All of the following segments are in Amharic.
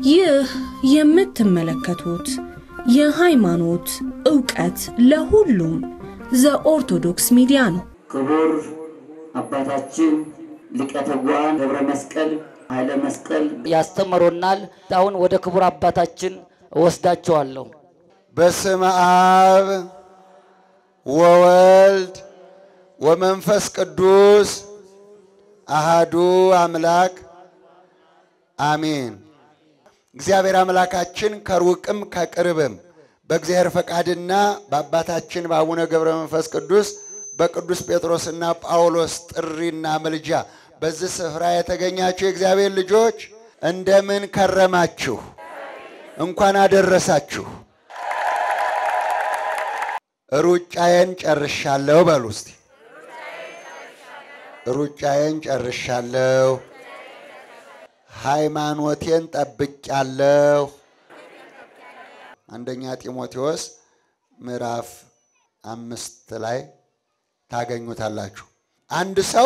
ይህ የምትመለከቱት የሃይማኖት ዕውቀት ለሁሉም ዘኦርቶዶክስ ሚዲያ ነው። ክቡር አባታችን ሊቀ ትጉሃን ገብረ መስቀል ኃይለ መስቀል ያስተምሩናል። አሁን ወደ ክቡር አባታችን እወስዳቸዋለሁ። በስመ አብ ወወልድ ወመንፈስ ቅዱስ አሃዱ አምላክ አሜን። እግዚአብሔር አምላካችን ከሩቅም ከቅርብም በእግዚአብሔር ፈቃድና በአባታችን በአቡነ ገብረ መንፈስ ቅዱስ በቅዱስ ጴጥሮስና ጳውሎስ ጥሪና ምልጃ በዚህ ስፍራ የተገኛችሁ የእግዚአብሔር ልጆች እንደምን ከረማችሁ? እንኳን አደረሳችሁ። ሩጫዬን ጨርሻለሁ በሉ እስቲ። ሩጫዬን ጨርሻለሁ፣ ሃይማኖቴን ጠብቄያለሁ። አንደኛ ጢሞቴዎስ ምዕራፍ አምስት ላይ ታገኙታላችሁ። አንድ ሰው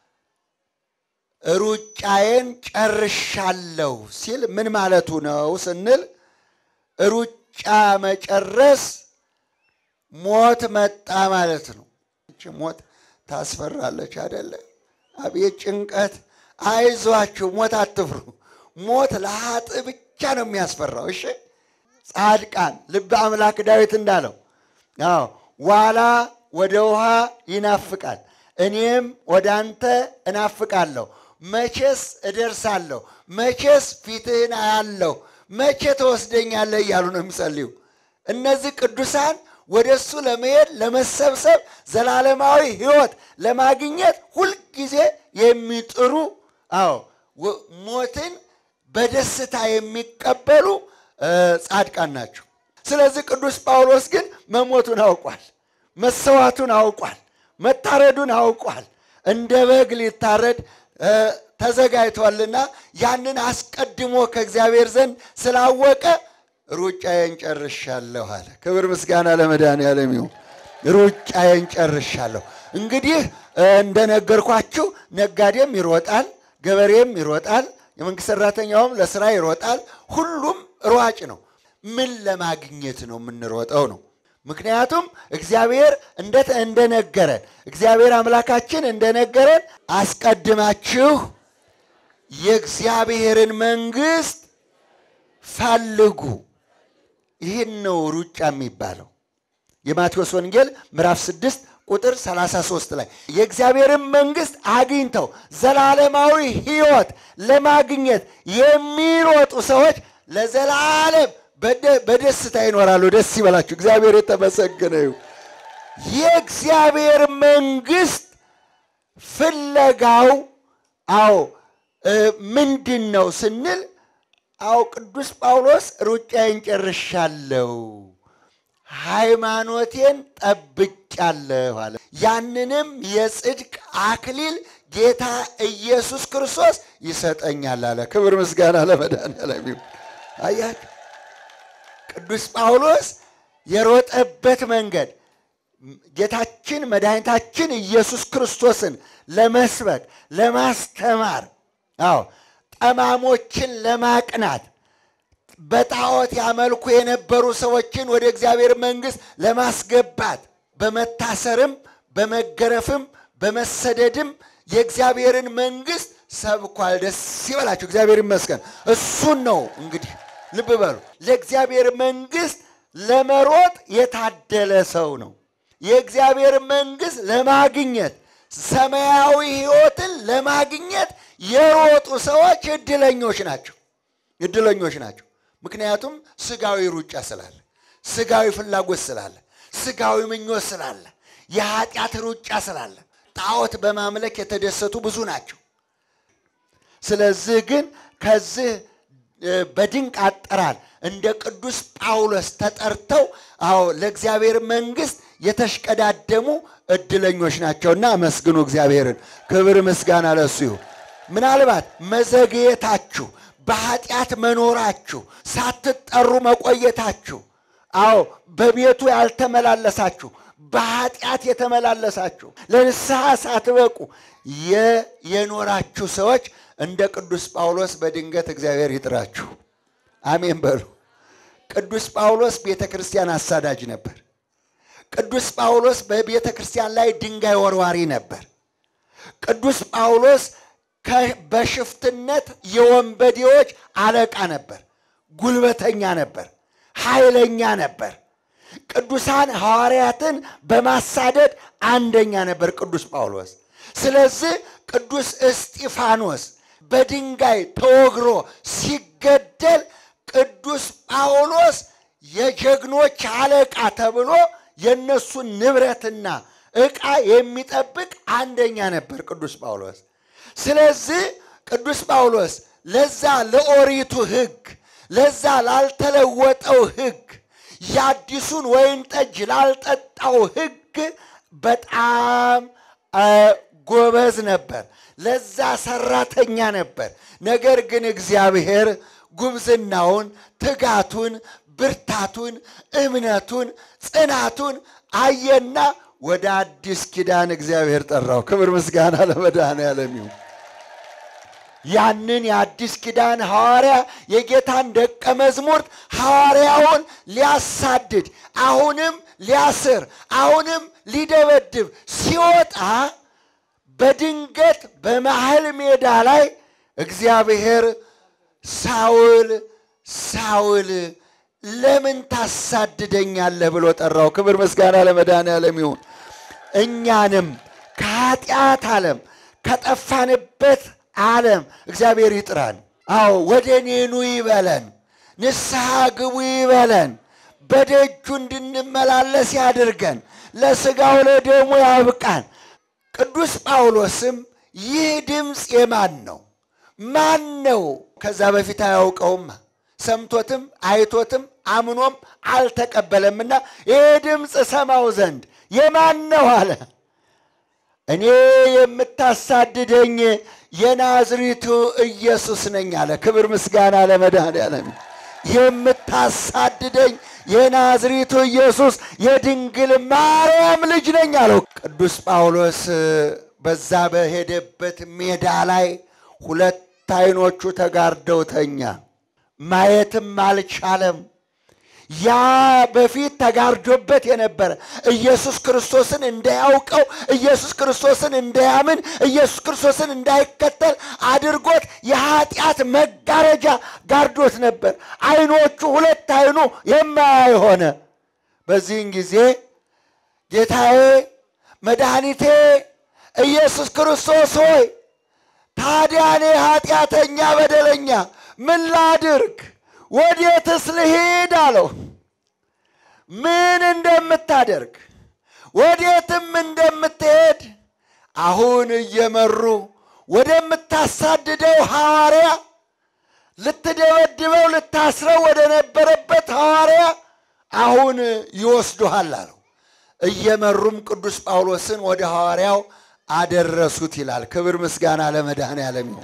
ሩጫዬን ጨርሻለሁ ሲል ምን ማለቱ ነው ስንል ሩጫ መጨረስ ሞት መጣ ማለት ነው። ይቺ ሞት ታስፈራለች አይደለ? አቤት ጭንቀት! አይዟችሁ፣ ሞት አትፍሩ። ሞት ለሀጥ ብቻ ነው የሚያስፈራው። እሺ ጻድቃን ልበ አምላክ ዳዊት እንዳለው አዎ ዋላ ወደ ውሃ ይናፍቃል፣ እኔም ወደ አንተ እናፍቃለሁ። መቼስ እደርሳለሁ፣ መቼስ ፊትህን አያለሁ፣ መቼ ተወስደኛለህ እያሉ ነው የሚጸልዩ እነዚህ ቅዱሳን ወደ እሱ ለመሄድ ለመሰብሰብ ዘላለማዊ ሕይወት ለማግኘት ሁልጊዜ የሚጥሩ አዎ ሞትን በደስታ የሚቀበሉ ጻድቃን ናቸው። ስለዚህ ቅዱስ ጳውሎስ ግን መሞቱን አውቋል፣ መሰዋቱን አውቋል፣ መታረዱን አውቋል። እንደ በግ ሊታረድ ተዘጋጅቷልና ያንን አስቀድሞ ከእግዚአብሔር ዘንድ ስላወቀ ሩጫዬን ጨርሻለሁ አለ። ክብር ምስጋና ለመድኃኔዓለም ይሁን። ሩጫዬን ጨርሻለሁ። እንግዲህ እንደነገርኳችሁ ነጋዴም ይሮጣል፣ ገበሬም ይሮጣል፣ የመንግስት ሰራተኛውም ለስራ ይሮጣል። ሁሉም ሯጭ ነው። ምን ለማግኘት ነው የምንሮጠው ነው። ምክንያቱም እግዚአብሔር እንደነገረን እግዚአብሔር አምላካችን እንደነገረን አስቀድማችሁ የእግዚአብሔርን መንግስት ፈልጉ። ይህን ነው ሩጫ የሚባለው። የማቴዎስ ወንጌል ምዕራፍ 6 ቁጥር 33 ላይ የእግዚአብሔርን መንግስት አግኝተው ዘላለማዊ ሕይወት ለማግኘት የሚሮጡ ሰዎች ለዘላለም በደስታ ይኖራሉ። ደስ ይበላችሁ። እግዚአብሔር የተመሰገነ ይሁን። የእግዚአብሔር መንግስት ፍለጋው አዎ ምንድን ነው ስንል አዎ ቅዱስ ጳውሎስ ሩጫዬን ጨርሻለሁ፣ ሃይማኖቴን ጠብቄያለሁ አለ። ያንንም የጽድቅ አክሊል ጌታ ኢየሱስ ክርስቶስ ይሰጠኛል አለ። ክብር ምስጋና ለመድኃኔዓለም ይሁን። አያችሁ ቅዱስ ጳውሎስ የሮጠበት መንገድ ጌታችን መድኃኒታችን ኢየሱስ ክርስቶስን ለመስበክ ለማስተማር አዎ ጠማሞችን ለማቅናት በጣዖት ያመልኩ የነበሩ ሰዎችን ወደ እግዚአብሔር መንግሥት ለማስገባት በመታሰርም በመገረፍም በመሰደድም የእግዚአብሔርን መንግሥት ሰብኳል። ደስ ይበላችሁ። እግዚአብሔር ይመስገን። እሱን ነው እንግዲህ ልብ በሉ። ለእግዚአብሔር መንግሥት ለመሮጥ የታደለ ሰው ነው። የእግዚአብሔር መንግሥት ለማግኘት ሰማያዊ ሕይወትን ለማግኘት የሮጡ ሰዎች እድለኞች ናቸው። እድለኞች ናቸው። ምክንያቱም ስጋዊ ሩጫ ስላለ፣ ስጋዊ ፍላጎት ስላለ፣ ስጋዊ ምኞት ስላለ፣ የኃጢአት ሩጫ ስላለ ጣዖት በማምለክ የተደሰቱ ብዙ ናቸው። ስለዚህ ግን ከዚህ በድንቅ አጠራር እንደ ቅዱስ ጳውሎስ ተጠርተው አዎ ለእግዚአብሔር መንግሥት የተሽቀዳደሙ እድለኞች ናቸውና አመስግኑ እግዚአብሔርን። ክብር ምስጋና ለሱ ይሁን። ምናልባት መዘግየታችሁ፣ በኃጢአት መኖራችሁ፣ ሳትጠሩ መቆየታችሁ፣ አዎ በቤቱ ያልተመላለሳችሁ፣ በኃጢአት የተመላለሳችሁ፣ ለንስሐ ሳትበቁ የኖራችሁ ሰዎች እንደ ቅዱስ ጳውሎስ በድንገት እግዚአብሔር ይጥራችሁ። አሜን በሉ። ቅዱስ ጳውሎስ ቤተ ክርስቲያን አሳዳጅ ነበር። ቅዱስ ጳውሎስ በቤተ ክርስቲያን ላይ ድንጋይ ወርዋሪ ነበር። ቅዱስ ጳውሎስ ከ- በሽፍትነት የወንበዴዎች አለቃ ነበር። ጉልበተኛ ነበር። ኃይለኛ ነበር። ቅዱሳን ሐዋርያትን በማሳደድ አንደኛ ነበር ቅዱስ ጳውሎስ። ስለዚህ ቅዱስ እስጢፋኖስ በድንጋይ ተወግሮ ሲገደል ቅዱስ ጳውሎስ የጀግኖች አለቃ ተብሎ የእነሱን ንብረትና ዕቃ የሚጠብቅ አንደኛ ነበር ቅዱስ ጳውሎስ። ስለዚህ ቅዱስ ጳውሎስ ለዛ ለኦሪቱ ሕግ ለዛ ላልተለወጠው ሕግ የአዲሱን ወይን ጠጅ ላልጠጣው ሕግ በጣም አ፣ ጎበዝ ነበር። ለዛ ሰራተኛ ነበር። ነገር ግን እግዚአብሔር ጉብዝናውን፣ ትጋቱን፣ ብርታቱን፣ እምነቱን፣ ጽናቱን አየና ወደ አዲስ ኪዳን እግዚአብሔር ጠራው። ክብር ምስጋና ለመድኃኔዓለም ይሁን። ያንን የአዲስ ኪዳን ሐዋርያ የጌታን ደቀ መዝሙር ሐዋርያውን ሊያሳድድ አሁንም ሊያስር አሁንም ሊደበድብ ሲወጣ በድንገት በመሃል ሜዳ ላይ እግዚአብሔር ሳውል ሳውል ለምን ታሳድደኛለህ ብሎ ጠራው። ክብር ምስጋና ለመድኃኔዓለም ይሁን። እኛንም ከኃጢአት ዓለም ከጠፋንበት ዓለም እግዚአብሔር ይጥራን። አዎ ወደ እኔ ኑ ይበለን፣ ንስሐ ግቡ ይበለን፣ በደጁ እንድንመላለስ ያድርገን፣ ለሥጋው ለደሙ ያብቃን። ቅዱስ ጳውሎስም ይህ ድምፅ የማን ነው? ማን ነው? ከዛ በፊት አያውቀውማ ሰምቶትም አይቶትም አምኖም አልተቀበለምና ይህ ድምፅ ሰማው ዘንድ የማን ነው አለ። እኔ የምታሳድደኝ የናዝሪቱ ኢየሱስ ነኝ አለ። ክብር ምስጋና ለመድኃኔዓለም። የምታሳድደኝ የናዝሪቱ ኢየሱስ የድንግል ማርያም ልጅ ነኝ አለው። ቅዱስ ጳውሎስ በዛ በሄደበት ሜዳ ላይ ሁለት ዓይኖቹ ተጋርደው ተኛ። ማየትም አልቻለም። ያ በፊት ተጋርዶበት የነበረ ኢየሱስ ክርስቶስን እንዳያውቀው ኢየሱስ ክርስቶስን እንዳያምን ኢየሱስ ክርስቶስን እንዳይከተል አድርጎት የኃጢአት መጋረጃ ጋርዶት ነበር። ዓይኖቹ ሁለት ዓይኑ የማያይ ሆነ። በዚህን ጊዜ ጌታዬ መድኃኒቴ ኢየሱስ ክርስቶስ ሆይ ታዲያ እኔ ኃጢአተኛ በደለኛ ምን ላድርግ? ወዴትስ ልሂድ አለው። ምን እንደምታደርግ ወዴትም እንደምትሄድ አሁን እየመሩ ወደምታሳድደው ሐዋርያ ልትደበድበው ልታስረው ወደ ነበረበት ሐዋርያ አሁን ይወስዱሃል አለው። እየመሩም ቅዱስ ጳውሎስን ወደ ሐዋርያው አደረሱት ይላል። ክብር ምስጋና ለመድኃኔዓለም ይሁን።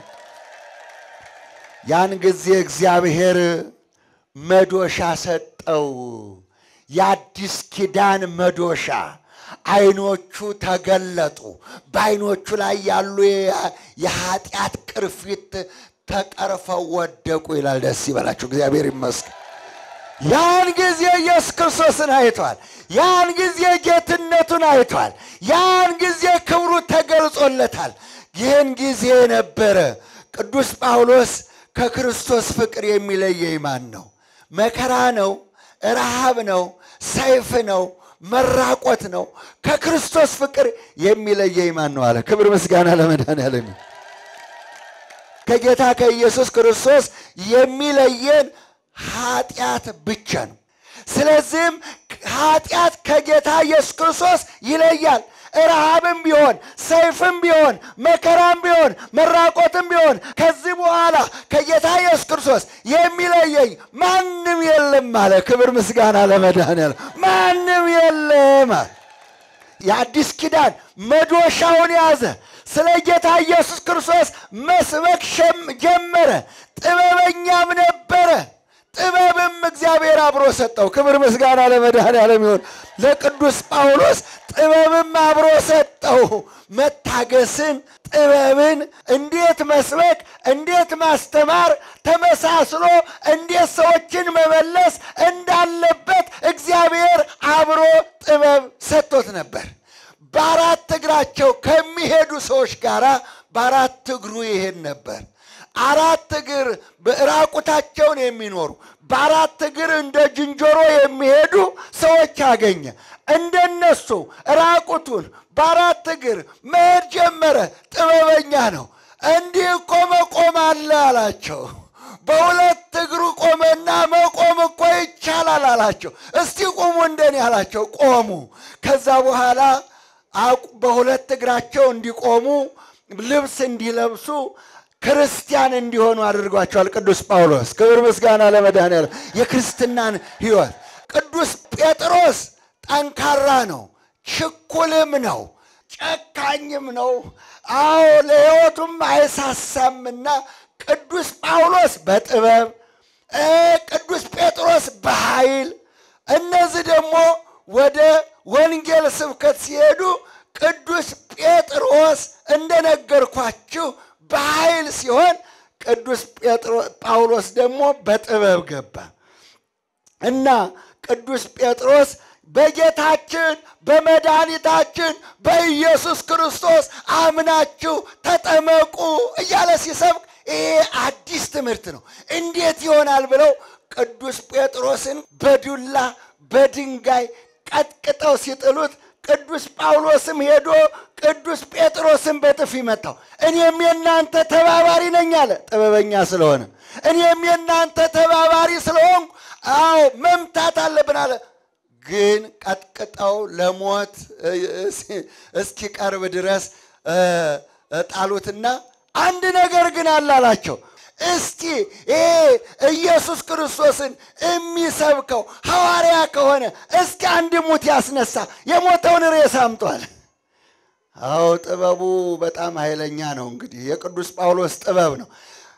ያን ጊዜ እግዚአብሔር መዶሻ ሰጠው። የአዲስ ኪዳን መዶሻ። ዓይኖቹ ተገለጡ። በዓይኖቹ ላይ ያሉ የ- የኃጢአት ቅርፊት ተቀርፈው ወደቁ ይላል። ደስ ይበላችሁ፣ እግዚአብሔር ይመስገን። ያን ጊዜ ኢየሱስ ክርስቶስን አይቷል። ያን ጊዜ ጌትነቱን አይቷል። ያን ጊዜ ክብሩ ተገልጾለታል። ይህን ጊዜ ነበረ ቅዱስ ጳውሎስ ከክርስቶስ ፍቅር የሚለየኝ ማን ነው? መከራ ነው? ረሃብ ነው? ሰይፍ ነው? መራቆት ነው? ከክርስቶስ ፍቅር የሚለየኝ ማን ነው አለ። ክብር ምስጋና ለመድኃኔዓለም ይሁን። ከጌታ ከኢየሱስ ክርስቶስ የሚለየን ኃጢአት ብቻ ነው። ስለዚህም ኃጢአት ከጌታ ኢየሱስ ክርስቶስ ይለያል። ረሃብም ቢሆን ሰይፍም ቢሆን መከራም ቢሆን መራቆትም ቢሆን ከዚህ በኋላ ከጌታ ኢየሱስ ክርስቶስ የሚለየኝ ማንም የለም አለ። ክብር ምስጋና ለመድኃኔዓለም ማንም የለም አለ። የአዲስ ኪዳን መዶሻውን ያዘ። ስለ ጌታ ኢየሱስ ክርስቶስ መስበክ ሸም- ጀመረ። ጥበበኛም ነበረ። ጥበብም እግዚአብሔር አብሮ ሰጠው። ክብር ምስጋና ለመድኃኔዓለም ይሁን። ለቅዱስ ጳውሎስ ጥበብም አብሮ ሰጠው። መታገስን፣ ጥበብን እንዴት መስበክ፣ እንዴት ማስተማር፣ ተመሳስሎ እንዴት ሰዎችን መመለስ እንዳለበት እግዚአብሔር አብሮ ጥበብ ሰጥቶት ነበር። በአራት እግራቸው ከሚሄዱ ሰዎች ጋር በአራት እግሩ ይሄድ ነበር። አራት እግር ራቁታቸውን የሚኖሩ በአራት እግር እንደ ዝንጀሮ የሚሄዱ ሰዎች አገኘ። እንደነሱ ራቁቱን በአራት እግር መሄድ ጀመረ። ጥበበኛ ነው። እንዲህ እኮ መቆም አለ አላቸው። በሁለት እግሩ ቆመና መቆም እኮ ይቻላል አላቸው። እስቲ ቁሙ እንደኔ አላቸው። ቆሙ። ከዛ በኋላ በሁለት እግራቸው እንዲቆሙ ልብስ እንዲለብሱ ክርስቲያን እንዲሆኑ አድርጓቸዋል ቅዱስ ጳውሎስ። ክብር ምስጋና ለመድኃኔዓለም። የክርስትናን ሕይወት ቅዱስ ጴጥሮስ ጠንካራ ነው፣ ችኩልም ነው፣ ጨካኝም ነው። አዎ ለሕይወቱም አይሳሳምና ቅዱስ ጳውሎስ በጥበብ ቅዱስ ጴጥሮስ በኃይል እነዚህ ደግሞ ወደ ወንጌል ስብከት ሲሄዱ ቅዱስ ጴጥሮስ እንደነገርኳችሁ በኃይል ሲሆን ቅዱስ ጳውሎስ ደግሞ በጥበብ ገባ እና ቅዱስ ጴጥሮስ በጌታችን በመድኃኒታችን በኢየሱስ ክርስቶስ አምናችሁ ተጠመቁ እያለ ሲሰብክ ይሄ አዲስ ትምህርት ነው። እንዴት ይሆናል ብለው ቅዱስ ጴጥሮስን በዱላ በድንጋይ ቀጥቅጠው ሲጥሉት ቅዱስ ጳውሎስም ሄዶ ቅዱስ ጴጥሮስን በጥፊ መታው። እኔም የእናንተ ተባባሪ ነኝ አለ፣ ጥበበኛ ስለሆነ። እኔም የእናንተ ተባባሪ ስለሆንኩ አዎ መምታት አለብን አለ። ግን ቀጥቅጠው ለሞት እስኪቀርብ ድረስ ጣሉትና አንድ ነገር ግን አለ አላቸው። እስቲ ይሄ ኢየሱስ ክርስቶስን የሚሰብከው ሐዋርያ ከሆነ እስኪ አንድ ሙት ያስነሳ፣ የሞተውን ሬሳ አምጧል። አዎ ጥበቡ በጣም ኃይለኛ ነው። እንግዲህ የቅዱስ ጳውሎስ ጥበብ ነው።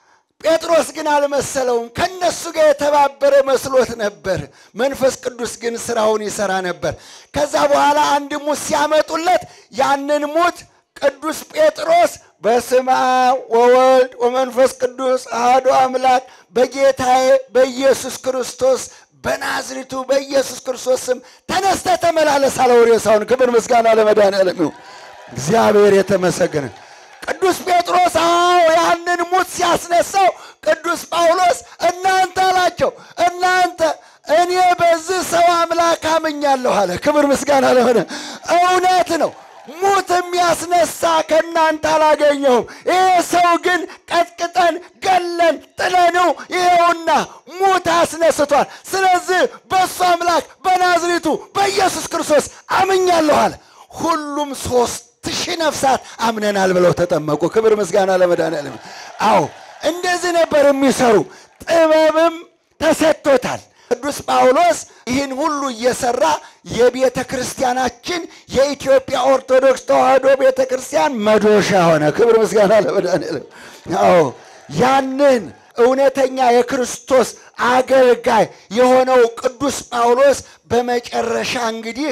ጴጥሮስ ግን አልመሰለውም። ከነሱ ጋር የተባበረ መስሎት ነበር። መንፈስ ቅዱስ ግን ስራውን ይሰራ ነበር። ከዛ በኋላ አንድ ሙት ሲያመጡለት ያንን ሙት ቅዱስ ጴጥሮስ በስመ አብ ወወልድ ወመንፈስ ቅዱስ አሐዱ አምላክ በጌታዬ በኢየሱስ ክርስቶስ በናዝሪቱ በኢየሱስ ክርስቶስ ስም ተነስተ ተመላለስ አለው ሬሳውን። ክብር ምስጋና ለመድኃኔዓለም ይሁን። እግዚአብሔር የተመሰገነ ቅዱስ ጴጥሮስ አዎ ያንን ሙት ሲያስነሳው ቅዱስ ጳውሎስ እናንተ አላቸው እናንተ እኔ በዚህ ሰው አምላክ አምኛለሁ አለ። ክብር ምስጋና ለሆነ እውነት ነው። ሙት የሚያስነሳ ከእናንተ አላገኘሁም። ይህ ሰው ግን ቀጥቅጠን ገለን ጥለነው ይኸውና ሙት አስነስቷል። ስለዚህ በእሱ አምላክ በናዝሬቱ በኢየሱስ ክርስቶስ አምኛለሁ አለ። ሁሉም ሶስት ሺህ ነፍሳት አምነናል ብለው ተጠመቁ። ክብር ምስጋና ለመድኃኔዓለም። አዎ እንደዚህ ነበር የሚሰሩ። ጥበብም ተሰጥቶታል። ቅዱስ ጳውሎስ ይህን ሁሉ እየሰራ የቤተ ክርስቲያናችን የኢትዮጵያ ኦርቶዶክስ ተዋሕዶ ቤተ ክርስቲያን መዶሻ ሆነ። ክብር ምስጋና ለመድኃኔዓለም። አዎ ያንን እውነተኛ የክርስቶስ አገልጋይ የሆነው ቅዱስ ጳውሎስ በመጨረሻ እንግዲህ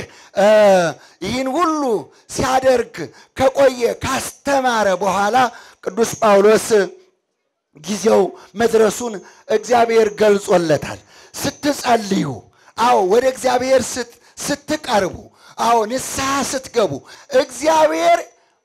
ይህን ሁሉ ሲያደርግ ከቆየ ካስተማረ በኋላ ቅዱስ ጳውሎስ ጊዜው መድረሱን እግዚአብሔር ገልጾለታል። ስትጸልዩ፣ አዎ ወደ እግዚአብሔር ስትቀርቡ፣ አዎ ንስሐ ስትገቡ እግዚአብሔር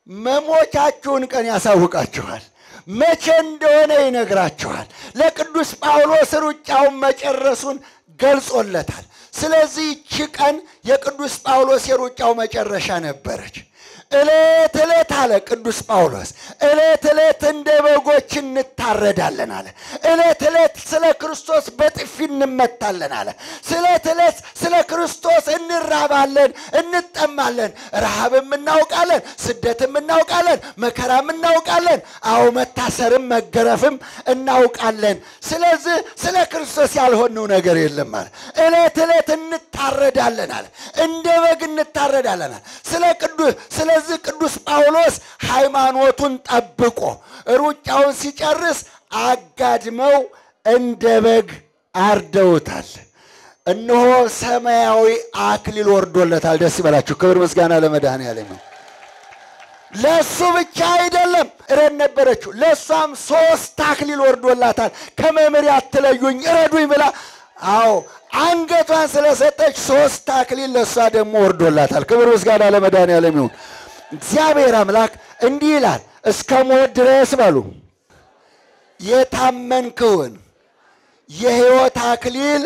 መሞቻችሁን ቀን ያሳውቃችኋል። መቼ እንደሆነ ይነግራችኋል። ለቅዱስ ጳውሎስ ሩጫውን መጨረሱን ገልጾለታል። ስለዚህ ይቺ ቀን የቅዱስ ጳውሎስ የሩጫው መጨረሻ ነበረች። ዕለት ዕለት አለ ቅዱስ ጳውሎስ፣ ዕለት ዕለት እንደ በጎች እንታረዳለን አለ። ዕለት ዕለት ስለ ክርስቶስ በጥፊ እንመታለን አለ። ዕለት ዕለት ስለ ክርስቶስ እንራባለን፣ እንጠማለን። ረሃብም እናውቃለን፣ ስደትም እናውቃለን፣ መከራም እናውቃለን። አዎ መታሰርም መገረፍም እናውቃለን። ስለዚህ ስለ ክርስቶስ ያልሆነው ነገር የለም አለ። ዕለት ዕለት እንታረዳለን አለ። እንደ በግ እንታረዳለን አለ። ስለ ቅዱስ ስለዚህ ቅዱስ ጳውሎስ ሃይማኖቱን ጠብቆ ሩጫውን ሲጨርስ አጋድመው እንደ በግ አርደውታል። እነሆ ሰማያዊ አክሊል ወርዶለታል። ደስ ይበላችሁ። ክብር ምስጋና ለመድኃኔዓለም ነው። ለእሱ ብቻ አይደለም እረድ ነበረችው፣ ለእሷም ሶስት አክሊል ወርዶላታል። ከመምህር አትለዩኝ እረዱኝ ብላ አዎ አንገቷን ስለሰጠች ሶስት አክሊል ለእሷ ደግሞ ወርዶላታል። ክብር ምስጋና ለመድኃኔዓለም ይሁን። እግዚአብሔር አምላክ እንዲህ ይላል፣ እስከ ሞት ድረስ በሉ የታመንክውን የሕይወት አክሊል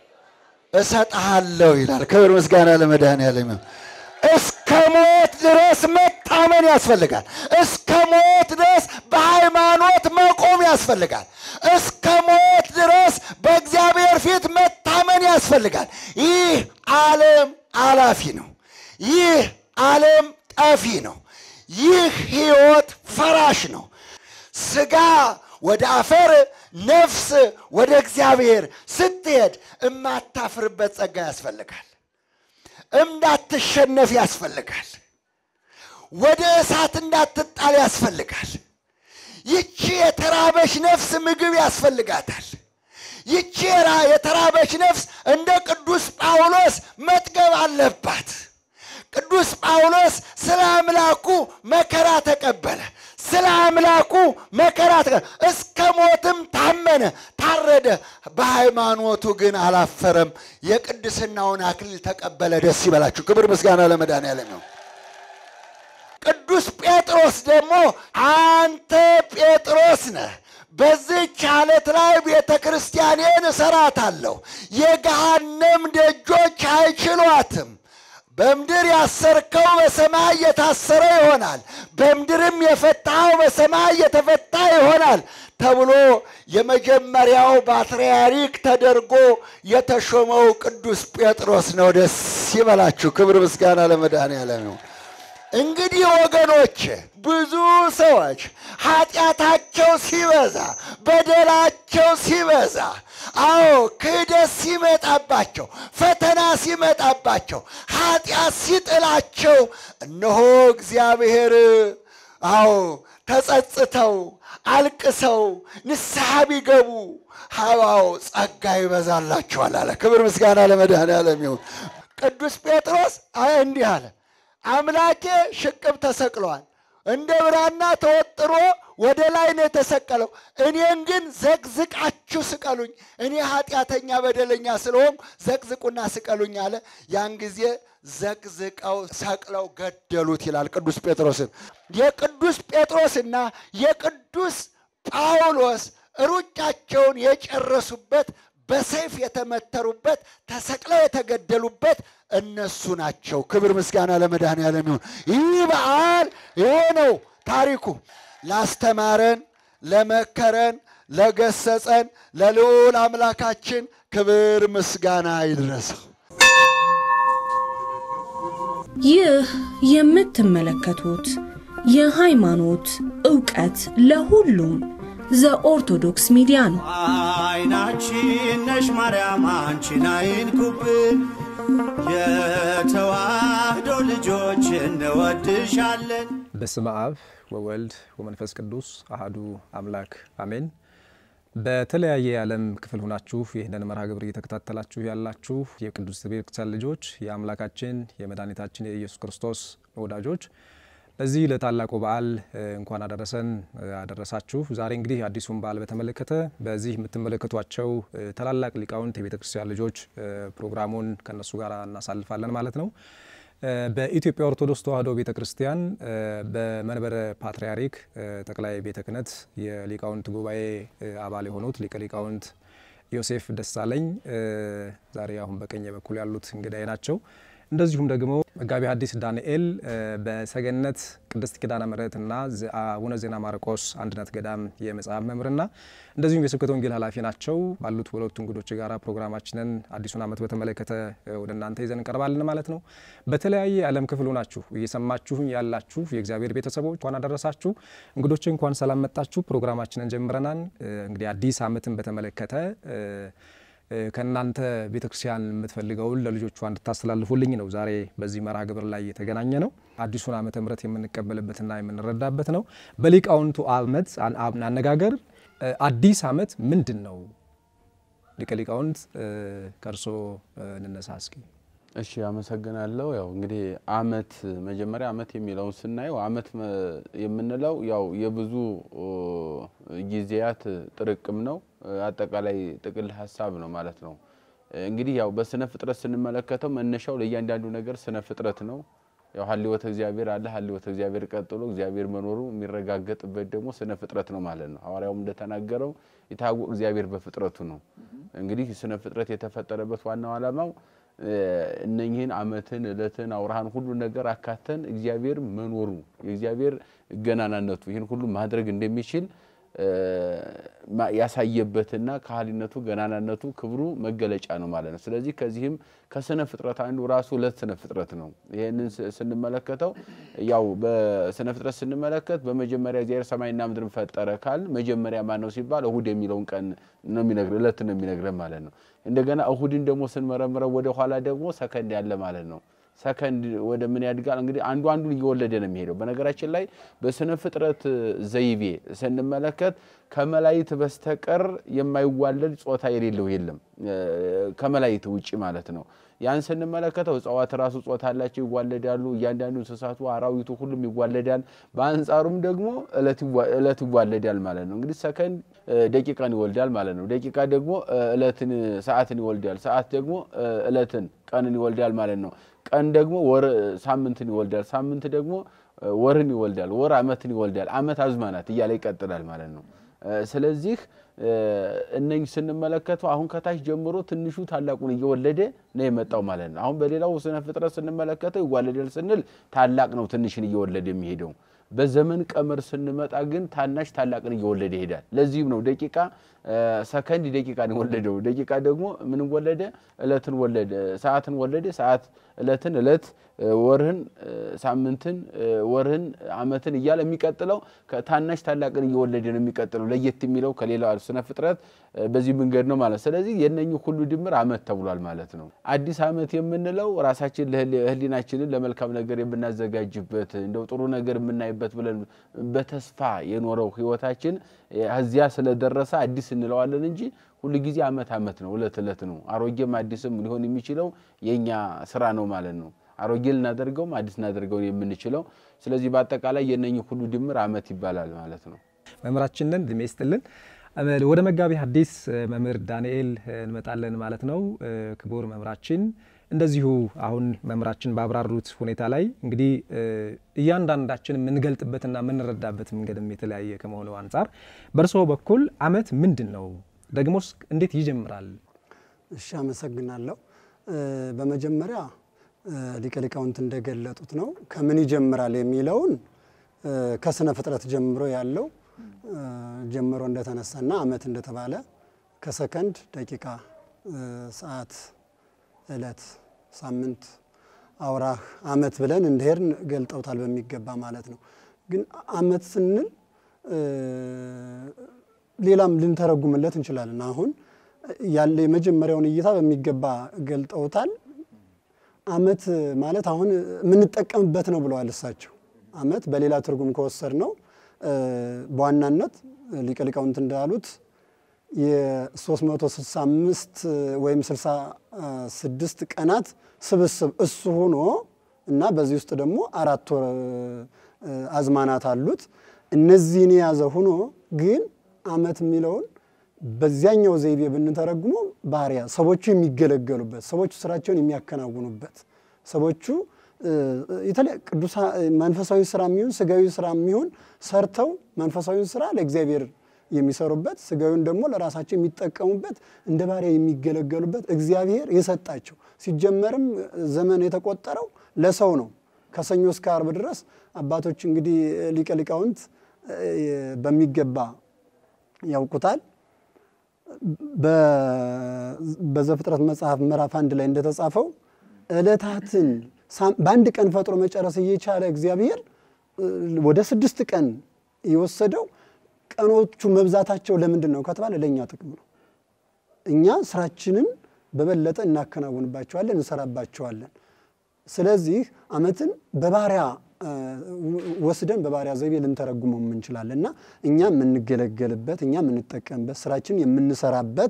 እሰጥሃለሁ ይላል። ክብር ምስጋና ለመድኃኔዓለም ይሁን። እስከ ሞት ድረስ መታመን ያስፈልጋል። እስከ ሞት ድረስ በሃይማኖት መቆም ያስፈልጋል። እስከ ሞት ድረስ በእግዚአብሔር ፊት መታመን ያስፈልጋል። ይህ ዓለም አላፊ ነው። ይህ ዓለም ጠፊ ነው። ይህ ሕይወት ፈራሽ ነው። ሥጋ ወደ አፈር፣ ነፍስ ወደ እግዚአብሔር ስትሄድ እማታፍርበት ጸጋ ያስፈልጋል። እንዳትሸነፍ ያስፈልጋል። ወደ እሳት እንዳትጣል ያስፈልጋል። ይቺ የተራበች ነፍስ ምግብ ያስፈልጋታል። ይቺ የተራበች ነፍስ እንደ ቅዱስ ጳውሎስ መጥገብ አለባት። ቅዱስ ጳውሎስ ስለ አምላኩ መከራ ተቀበለ። ስለ አምላኩ መከራ እስከ ሞትም ታመነ፣ ታረደ። በሃይማኖቱ ግን አላፈረም። የቅድስናውን አክሊል ተቀበለ። ደስ ይበላችሁ። ክብር ምስጋና ለመድኃኔዓለም ነው። ቅዱስ ጴጥሮስ ደግሞ አንተ ጴጥሮስ ነህ፣ በዚህች ዓለት ላይ ቤተ ክርስቲያኔን እሰራታለሁ፣ የገሃነም ደጆች አይችሏትም በምድር ያሰርከው በሰማይ የታሰረ ይሆናል፣ በምድርም የፈታኸው በሰማይ የተፈታ ይሆናል ተብሎ የመጀመሪያው ፓትርያርክ ተደርጎ የተሾመው ቅዱስ ጴጥሮስ ነው። ደስ ይበላችሁ። ክብር ምስጋና ለመድኃኔዓለም ነው። እንግዲህ ወገኖች ብዙ ሰዎች ኃጢአታቸው ሲበዛ በደላቸው ሲበዛ አዎ ክህደት ሲመጣባቸው ፈተና ሲመጣባቸው ኃጢአት ሲጥላቸው እነሆ እግዚአብሔር አዎ ተጸጽተው አልቅሰው ንስሐ ቢገቡ ሀዋው ጸጋ ይበዛላቸዋል አለ። ክብር ምስጋና ለመድኃኔዓለም ይሁን። ቅዱስ ጴጥሮስ እንዲህ አለ፣ አምላኬ ሽቅብ ተሰቅሏል፣ እንደ ብራና ተወጥሮ ወደ ላይ ነው የተሰቀለው። እኔን ግን ዘቅዝቃችሁ ስቀሉኝ፣ እኔ ኃጢአተኛ በደለኛ ስለሆንኩ ዘቅዝቁና ስቀሉኝ አለ። ያን ጊዜ ዘቅዝቀው ሰቅለው ገደሉት ይላል ቅዱስ ጴጥሮስን። የቅዱስ ጴጥሮስና የቅዱስ ጳውሎስ ሩጫቸውን የጨረሱበት በሰይፍ የተመተሩበት ተሰቅለው የተገደሉበት እነሱ ናቸው። ክብር ምስጋና ለመድኃኔዓለም ይሁን። ይህ በዓል የሆነው ታሪኩ ላስተማረን፣ ለመከረን፣ ለገሰጸን ለልዑል አምላካችን ክብር ምስጋና ይድረሰው። ይህ የምትመለከቱት የሃይማኖት ዕውቀት ለሁሉም ዘኦርቶዶክስ ሚዲያ ነው። አይናችን ነሽ ማርያም አንቺን አይንኩብን፣ የተዋህዶ ልጆች እንወድሻለን። በስመ አብ ወወልድ ወመንፈስ ቅዱስ አህዱ አምላክ አሜን። በተለያየ የዓለም ክፍል ሁናችሁ ይህንን መርሃ ግብር እየተከታተላችሁ ያላችሁ የቅዱስ ቤተክርስቲያን ልጆች የአምላካችን የመድኃኒታችን የኢየሱስ ክርስቶስ ወዳጆች ለዚህ ለታላቁ በዓል እንኳን አደረሰን አደረሳችሁ። ዛሬ እንግዲህ አዲሱን በዓል በተመለከተ በዚህ የምትመለከቷቸው ታላላቅ ሊቃውንት የቤተ ክርስቲያን ልጆች ፕሮግራሙን ከነሱ ጋር እናሳልፋለን ማለት ነው። በኢትዮጵያ ኦርቶዶክስ ተዋሕዶ ቤተ ክርስቲያን በመንበረ ፓትርያርክ ጠቅላይ ቤተ ክህነት የሊቃውንት ጉባኤ አባል የሆኑት ሊቀ ሊቃውንት ዮሴፍ ደሳለኝ ዛሬ አሁን በቀኝ በኩል ያሉት እንግዳይ ናቸው። እንደዚሁም ደግሞ መጋቢ ሐዲስ ዳንኤል በሰገነት ቅድስት ኪዳነ ምሕረትና አቡነ ዜና ማርቆስ አንድነት ገዳም የመጽሐፍ መምህርና እንደዚሁም የስብከተ ወንጌል ኃላፊ ናቸው። ባሉት ሁለቱ እንግዶች ጋራ ፕሮግራማችንን አዲሱን ዓመት በተመለከተ ወደ እናንተ ይዘን እንቀርባለን ማለት ነው። በተለያየ የዓለም ክፍሉ ናችሁ እየሰማችሁኝ ያላችሁ የእግዚአብሔር ቤተሰቦች እንኳን አደረሳችሁ። እንግዶች እንኳን ሰላም መጣችሁ። ፕሮግራማችንን ጀምረናል። እንግዲህ አዲስ ዓመትን በተመለከተ ከእናንተ ቤተክርስቲያን የምትፈልገውን ለልጆቿ እንድታስተላልፉልኝ ነው ዛሬ በዚህ መርሃ ግብር ላይ የተገናኘ ነው። አዲሱን ዓመተ ምሕረት የምንቀበልበትና የምንረዳበት ነው። በሊቃውንቱ ዓመት አነጋገር አዲስ ዓመት ምንድን ነው? ሊቀ ሊቃውንት ከእርሶ እንነሳ እስኪ። እሺ አመሰግናለሁ። ያው እንግዲህ አመት መጀመሪያ አመት የሚለውን ስናየው አመት የምንለው ያው የብዙ ጊዜያት ጥርቅም ነው። አጠቃላይ ጥቅል ሀሳብ ነው ማለት ነው። እንግዲህ ያው በስነ ፍጥረት ስንመለከተው መነሻው ለእያንዳንዱ ነገር ስነ ፍጥረት ነው። ያው ሀልወተ እግዚአብሔር አለ። ሀልወተ እግዚአብሔር ቀጥሎ እግዚአብሔር መኖሩ የሚረጋገጥበት ደግሞ ስነ ፍጥረት ነው ማለት ነው። ሐዋርያውም እንደተናገረው የታወቀ እግዚአብሔር በፍጥረቱ ነው። እንግዲህ ስነ ፍጥረት የተፈጠረበት ዋናው ዓላማው እነኚህን አመትን፣ እለትን፣ አውራሃን ሁሉ ነገር አካተን እግዚአብሔር መኖሩ የእግዚአብሔር ገናናነቱ ይህን ሁሉ ማድረግ እንደሚችል ያሳየበትና ከሃሊነቱ ገናናነቱ ክብሩ መገለጫ ነው ማለት ነው። ስለዚህ ከዚህም ከስነ ፍጥረት አንዱ ራሱ ዕለት ስነ ፍጥረት ነው። ይህንን ስንመለከተው ያው በስነ ፍጥረት ስንመለከት በመጀመሪያ እግዚአብሔር ሰማይና ምድርን ፈጠረ ካል መጀመሪያ ማን ነው ሲባል እሁድ የሚለውን ቀን ነው የሚነግረን፣ ዕለት ነው የሚነግረን ማለት ነው። እንደገና እሁድን ደግሞ ስንመረምረው ወደ ኋላ ደግሞ ሰከንድ ያለ ማለት ነው። ሰከንድ ወደ ምን ያድጋል? እንግዲህ አንዱ አንዱን እየወለደ ነው የሚሄደው። በነገራችን ላይ በስነ ፍጥረት ዘይቤ ስንመለከት ከመላይት በስተቀር የማይዋለድ ጾታ የሌለው የለም፣ ከመላይት ውጭ ማለት ነው። ያን ስንመለከተው እጽዋት ራሱ ጾታ አላቸው፣ ይዋለዳሉ። እያንዳንዱ እንስሳቱ፣ አራዊቱ ሁሉም ይዋለዳል። በአንጻሩም ደግሞ እለት ይዋለዳል ማለት ነው። እንግዲህ ሰከንድ ደቂቃን ይወልዳል ማለት ነው። ደቂቃ ደግሞ እለትን ሰዓትን ይወልዳል። ሰዓት ደግሞ እለትን ቀንን ይወልዳል ማለት ነው። ቀን ደግሞ ወር ሳምንትን ይወልዳል። ሳምንት ደግሞ ወርን ይወልዳል። ወር አመትን ይወልዳል። አመት አዝማናት እያለ ይቀጥላል ማለት ነው። ስለዚህ እነኝህ ስንመለከተው አሁን ከታች ጀምሮ ትንሹ ታላቁን እየወለደ ነው የመጣው ማለት ነው። አሁን በሌላው ስነ ፍጥረት ስንመለከተው ይዋለዳል ስንል ታላቅ ነው ትንሽን እየወለደ የሚሄደው። በዘመን ቀመር ስንመጣ ግን ታናሽ ታላቅን እየወለደ ይሄዳል። ለዚህም ነው ደቂቃ ሰከንድ ደቂቃን የወለደው። ደቂቃ ደግሞ ምን ወለደ? እለትን ወለደ። ሰዓትን ወለደ። ሰዓት እለትን፣ እለት ወርህን፣ ሳምንትን፣ ወርህን፣ አመትን እያለ የሚቀጥለው ታናሽ ታላቅን እየወለደ ነው የሚቀጥለው። ለየት የሚለው ከሌላ ስነ ፍጥረት በዚህ መንገድ ነው ማለት። ስለዚህ የነኚህ ሁሉ ድምር አመት ተብሏል ማለት ነው። አዲስ አመት የምንለው ራሳችን ህሊናችንን ለመልካም ነገር የምናዘጋጅበት እንደው ጥሩ ነገር የምናይበት ብለን በተስፋ የኖረው ህይወታችን እዚያ ስለደረሰ አዲስ እንለዋለን እንጂ ሁሉ ጊዜ አመት አመት ነው፣ እለት እለት ነው። አሮጌም አዲስም ሊሆን የሚችለው የእኛ ስራ ነው ማለት ነው። አሮጌ ልናደርገውም አዲስ ልናደርገው የምንችለው። ስለዚህ በአጠቃላይ የነኚህ ሁሉ ድምር አመት ይባላል ማለት ነው። መምህራችንን እድሜ ይስጥልን። ወደ መጋቢ ሐዲስ መምህር ዳንኤል እንመጣለን ማለት ነው። ክቡር መምህራችን እንደዚሁ አሁን መምህራችን ባብራሩት ሁኔታ ላይ እንግዲህ እያንዳንዳችን የምንገልጥበትና የምንረዳበት መንገድም የተለያየ ከመሆኑ አንጻር በእርስዎ በኩል አመት ምንድን ነው? ደግሞስ እንዴት ይጀምራል? እሺ፣ አመሰግናለሁ። በመጀመሪያ ሊቀ ሊቃውንት እንደገለጡት ነው ከምን ይጀምራል የሚለውን ከስነ ፍጥረት ጀምሮ ያለው ጀምሮ እንደተነሳና አመት እንደተባለ ከሰከንድ፣ ደቂቃ፣ ሰዓት፣ እለት፣ ሳምንት፣ አውራህ፣ አመት ብለን እንደሄድን ገልጠውታል በሚገባ ማለት ነው። ግን አመት ስንል ሌላም ልንተረጉምለት እንችላለን። አሁን ያለ የመጀመሪያውን እይታ በሚገባ ገልጠውታል። አመት ማለት አሁን የምንጠቀምበት ነው ብለዋል እሳቸው። አመት በሌላ ትርጉም ከወሰድ ነው በዋናነት ሊቀ ሊቃውንት እንዳሉት የ365 ወይም 66 ቀናት ስብስብ እሱ ሆኖ እና በዚህ ውስጥ ደግሞ አራት ወር አዝማናት አሉት። እነዚህን የያዘ ሆኖ ግን አመት የሚለውን በዚያኛው ዘይቤ ብንተረጉሞ ባህሪያ ሰዎቹ የሚገለገሉበት፣ ሰዎቹ ስራቸውን የሚያከናውኑበት፣ ሰዎቹ ቅዱሳ መንፈሳዊ ስራ የሚሆን ስጋዊ ስራ የሚሆን ሰርተው መንፈሳዊውን ስራ ለእግዚአብሔር የሚሰሩበት ስጋዊውን ደግሞ ለራሳቸው የሚጠቀሙበት እንደ ባሪያ የሚገለገሉበት እግዚአብሔር የሰጣቸው ሲጀመርም ዘመን የተቆጠረው ለሰው ነው። ከሰኞ እስከ አርብ ድረስ አባቶች እንግዲህ ሊቀ ሊቃውንት በሚገባ ያውቁታል። በዘፍጥረት መጽሐፍ ምዕራፍ አንድ ላይ እንደተጻፈው ዕለታትን በአንድ ቀን ፈጥሮ መጨረስ እየቻለ እግዚአብሔር ወደ ስድስት ቀን የወሰደው ቀኖቹ መብዛታቸው ለምንድን ነው ከተባለ ለእኛ ጥቅም ነው። እኛ ስራችንን በበለጠ እናከናውንባቸዋለን፣ እንሰራባቸዋለን። ስለዚህ አመትን በባሪያ ወስደን በባሪያ ዘይቤ ልንተረጉመው እንችላለን እና እኛ የምንገለገልበት እኛ የምንጠቀምበት ስራችን የምንሰራበት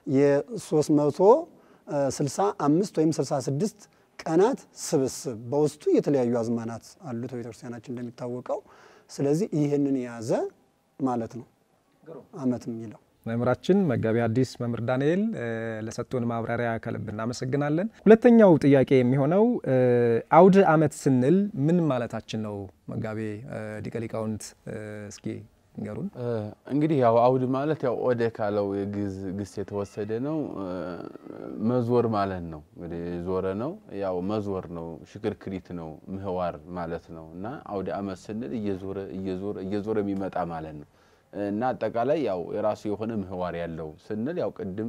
የ365 ወይም 66 ቀናት ስብስብ በውስጡ የተለያዩ አዝማናት አሉት በቤተክርስቲያናችን እንደሚታወቀው። ስለዚህ ይህንን የያዘ ማለት ነው ዓመት የሚለው። መምህራችን መጋቢ ሐዲስ መምህር ዳንኤል ለሰጡን ማብራሪያ ከልብ እናመሰግናለን። ሁለተኛው ጥያቄ የሚሆነው አውደ ዓመት ስንል ምን ማለታችን ነው? መጋቤ ሊቀ ሊቃውንት እስኪ ንገሩን። እንግዲህ ያው አውድ ማለት ያው ኦደ ካለው የግዕዝ ግስ የተወሰደ ነው። መዞር ማለት ነው። እንግዲህ ዞረ ነው ያው መዞር ነው፣ ሽክርክሪት ነው፣ ምህዋር ማለት ነው እና አውደ ዓመት ስንል እየዞረ እየዞረ እየዞረ የሚመጣ ማለት ነው እና አጠቃላይ ያው የራሱ የሆነ ምህዋር ያለው ስንል ያው ቅድም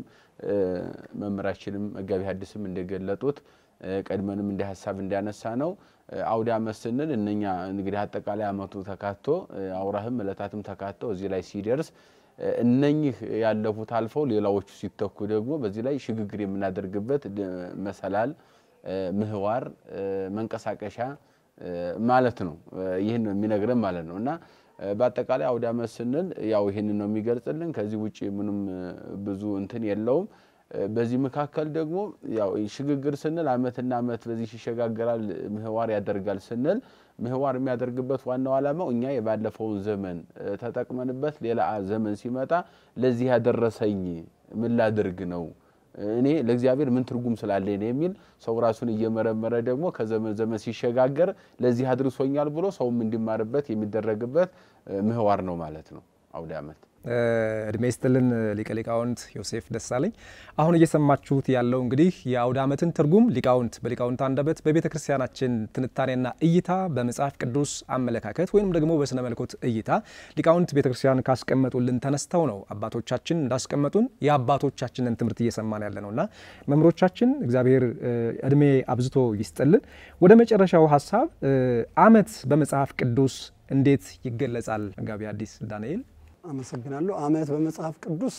መምህራችንም መጋቢ ሐዲስም እንደገለጡት ቀድመንም እንደ ሀሳብ እንዲያነሳ ነው አውደ ዓመት ስንል እነኛ እንግዲህ አጠቃላይ ዓመቱ ተካቶ አውራህም ዕለታትም ተካተው እዚህ ላይ ሲደርስ እነኚህ ያለፉት አልፈው ሌላዎቹ ሲተኩ ደግሞ በዚህ ላይ ሽግግር የምናደርግበት መሰላል፣ ምህዋር፣ መንቀሳቀሻ ማለት ነው። ይህን ነው የሚነግረን ማለት ነው እና በአጠቃላይ አውደ ዓመት ስንል ያው ይህንን ነው የሚገልጽልን። ከዚህ ውጭ ምንም ብዙ እንትን የለውም። በዚህ መካከል ደግሞ ያው ሽግግር ስንል ዓመትና ዓመት በዚህ ይሸጋገራል፣ ምህዋር ያደርጋል ስንል ምህዋር የሚያደርግበት ዋናው ዓላማው እኛ የባለፈውን ዘመን ተጠቅመንበት ሌላ ዘመን ሲመጣ ለዚህ ያደረሰኝ ምን ላድርግ ነው እኔ ለእግዚአብሔር ምን ትርጉም ስላለኝ ነው የሚል ሰው ራሱን እየመረመረ ደግሞ ከዘመን ዘመን ሲሸጋገር ለዚህ አድርሶኛል ብሎ ሰውም እንዲማርበት የሚደረግበት ምህዋር ነው ማለት ነው አውደ ዓመት። እድሜ ይስጥልን ሊቀ ሊቃውንት ዮሴፍ ደሳለኝ። አሁን እየሰማችሁት ያለው እንግዲህ የአውደ ዓመትን ትርጉም ሊቃውንት በሊቃውንት አንደበት በቤተ ክርስቲያናችን ትንታኔና እይታ በመጽሐፍ ቅዱስ አመለካከት ወይም ደግሞ በስነ መልኮት እይታ ሊቃውንት ቤተ ክርስቲያን ካስቀመጡልን ተነስተው ነው አባቶቻችን እንዳስቀመጡን የአባቶቻችንን ትምህርት እየሰማን ያለ ነውና መምህሮቻችን እግዚአብሔር እድሜ አብዝቶ ይስጥልን። ወደ መጨረሻው ሀሳብ ዓመት በመጽሐፍ ቅዱስ እንዴት ይገለጻል? መጋቢ ሐዲስ ዳንኤል አመሰግናለሁ። ዓመት በመጽሐፍ ቅዱስ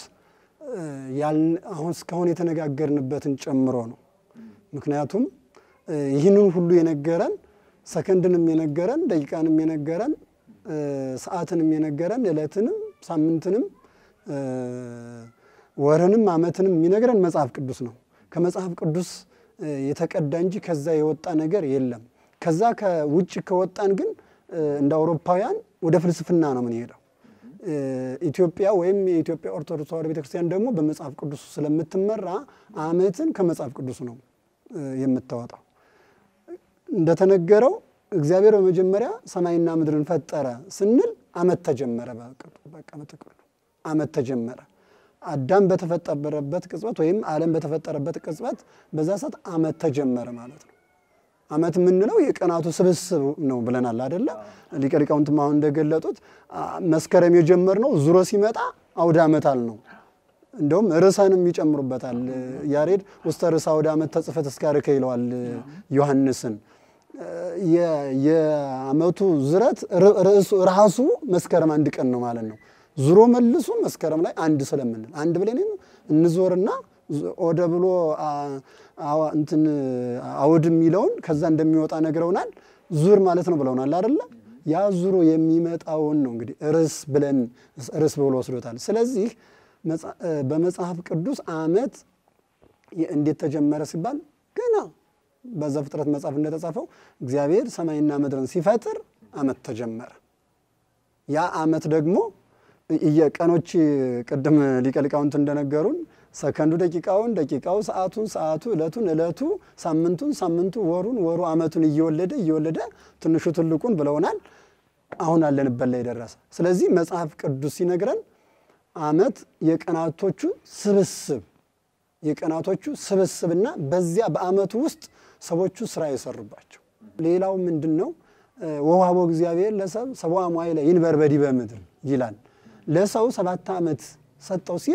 አሁን እስካሁን የተነጋገርንበትን ጨምሮ ነው። ምክንያቱም ይህንን ሁሉ የነገረን ሰከንድንም የነገረን ደቂቃንም የነገረን ሰዓትንም የነገረን ዕለትንም ሳምንትንም ወርንም ዓመትንም የሚነግረን መጽሐፍ ቅዱስ ነው። ከመጽሐፍ ቅዱስ የተቀዳ እንጂ ከዛ የወጣ ነገር የለም። ከዛ ከውጭ ከወጣን ግን እንደ አውሮፓውያን ወደ ፍልስፍና ነው የምንሄደው። ኢትዮጵያ ወይም የኢትዮጵያ ኦርቶዶክስ ተዋሕዶ ቤተክርስቲያን ደግሞ በመጽሐፍ ቅዱስ ስለምትመራ ዓመትን ከመጽሐፍ ቅዱስ ነው የምታወጣው። እንደተነገረው እግዚአብሔር በመጀመሪያ ሰማይና ምድርን ፈጠረ ስንል ዓመት ተጀመረ። በቃ በጥቅሉ ዓመት ተጀመረ። አዳም በተፈጠረበት ቅጽበት ወይም ዓለም በተፈጠረበት ቅጽበት በዛ ሰዓት ዓመት ተጀመረ ማለት ነው። ዓመት የምንለው የቀናቱ ስብስብ ነው ብለናል አደለ? ሊቀ ሊቃውንትም አሁን እንደገለጡት መስከረም የጀመርነው ዙሮ ሲመጣ አውደ ዓመት አል ነው። እንደውም ርዕሰንም ይጨምሩበታል። ያሬድ ውስተ ርዕሰ አውደ ዓመት ተጽፈት እስካርከ ይለዋል ዮሐንስን። የዓመቱ ዝረት ራሱ መስከረም አንድ ቀን ነው ማለት ነው። ዙሮ መልሱ መስከረም ላይ አንድ ስለምንል አንድ ብለን እንዞርና ወደ ብሎ እንትን አውድ የሚለውን ከዛ እንደሚወጣ ነግረውናል። ዙር ማለት ነው ብለውናል አይደለ? ያ ዙሮ የሚመጣውን ነው እንግዲህ ርዕስ ብለን ርዕስ ብሎ ወስዶታል። ስለዚህ በመጽሐፍ ቅዱስ ዓመት እንዴት ተጀመረ ሲባል ገና በዘፍጥረት መጽሐፍ እንደተጻፈው እግዚአብሔር ሰማይና ምድርን ሲፈጥር ዓመት ተጀመረ። ያ ዓመት ደግሞ የቀኖች ቅድም ሊቀ ሊቃውንት እንደነገሩን ሰከንዱ ደቂቃውን፣ ደቂቃው ሰዓቱን፣ ሰዓቱ ዕለቱን፣ ዕለቱ ሳምንቱን፣ ሳምንቱ ወሩን፣ ወሩ ዓመቱን እየወለደ እየወለደ ትንሹ ትልቁን ብለውናል። አሁን አለንበት ላይ ደረሰ። ስለዚህ መጽሐፍ ቅዱስ ሲነግረን ዓመት የቀናቶቹ ስብስብ የቀናቶቹ ስብስብና በዚያ በዓመቱ ውስጥ ሰዎቹ ስራ የሰሩባቸው። ሌላው ምንድን ነው? ወውሃቦ እግዚአብሔር ለሰብ ሰብአ መዋዕለ ይንበር በዲበ ምድር ይላል። ለሰው ሰባት ዓመት ሰጠው ሲል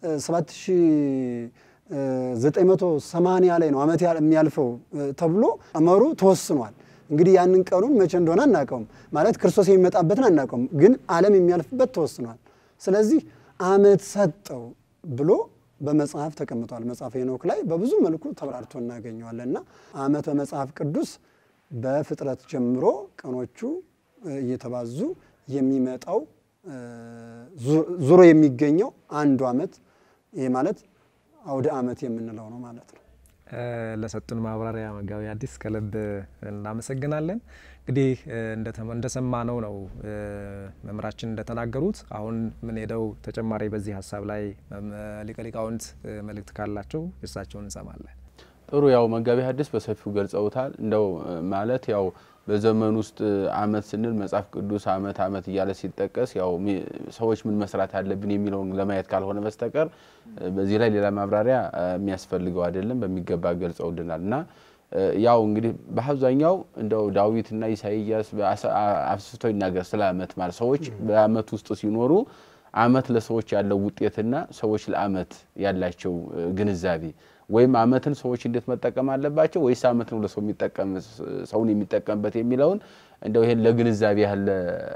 7980 ላይ ነው ዓመት የሚያልፈው ተብሎ ቀመሩ ተወስኗል። እንግዲህ ያንን ቀኑን መቼ እንደሆነ አናውቀውም። ማለት ክርስቶስ የሚመጣበትን አናውቀውም፣ ግን ዓለም የሚያልፍበት ተወስኗል። ስለዚህ ዓመት ሰጠው ብሎ በመጽሐፍ ተቀምጧል። መጽሐፍ ሄኖክ ላይ በብዙ መልኩ ተብራርቶ እናገኘዋለን እና ዓመት በመጽሐፍ ቅዱስ በፍጥረት ጀምሮ ቀኖቹ እየተባዙ የሚመጣው ዙሮ የሚገኘው አንዱ ዓመት ይሄ ማለት አውደ ዓመት የምንለው ነው ማለት ነው። ለሰጡን ማብራሪያ መጋቢ ሐዲስ ከልብ እናመሰግናለን። እንግዲህ እንደሰማነው ነው መምህራችን እንደተናገሩት። አሁን የምንሄደው ተጨማሪ በዚህ ሀሳብ ላይ ሊቀ ሊቃውንት መልእክት ካላቸው እሳቸውን እንሰማለን። ጥሩ ያው መጋቢ ሐዲስ በሰፊው ገልጸውታል። እንደው ማለት ያው በዘመን ውስጥ አመት ስንል መጽሐፍ ቅዱስ አመት አመት እያለ ሲጠቀስ ያው ሰዎች ምን መስራት አለብን የሚለውን ለማየት ካልሆነ በስተቀር በዚህ ላይ ሌላ ማብራሪያ የሚያስፈልገው አይደለም። በሚገባ ገልጸውልናል እና ያው እንግዲህ በአብዛኛው እንደው ዳዊትና ኢሳይያስ አስፍተው ይናገር ስለ አመት ማለት ሰዎች በአመት ውስጥ ሲኖሩ አመት ለሰዎች ያለው ውጤትና ሰዎች ለአመት ያላቸው ግንዛቤ ወይም አመትን ሰዎች እንዴት መጠቀም አለባቸው ወይስ አመት ነው ለሰው የሚጠቀም ሰውን የሚጠቀምበት የሚለውን እንደው ይሄን ለግንዛቤ ያለ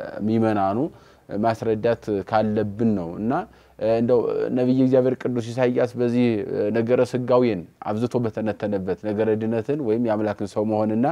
ሚመናኑ ማስረዳት ካለብን ነው እና እንደው ነቢይ እግዚአብሔር ቅዱስ ኢሳይያስ በዚህ ነገረ ስጋዌን አብዝቶ በተነተነበት ነገረ ድነትን ወይም የአምላክን ሰው መሆንና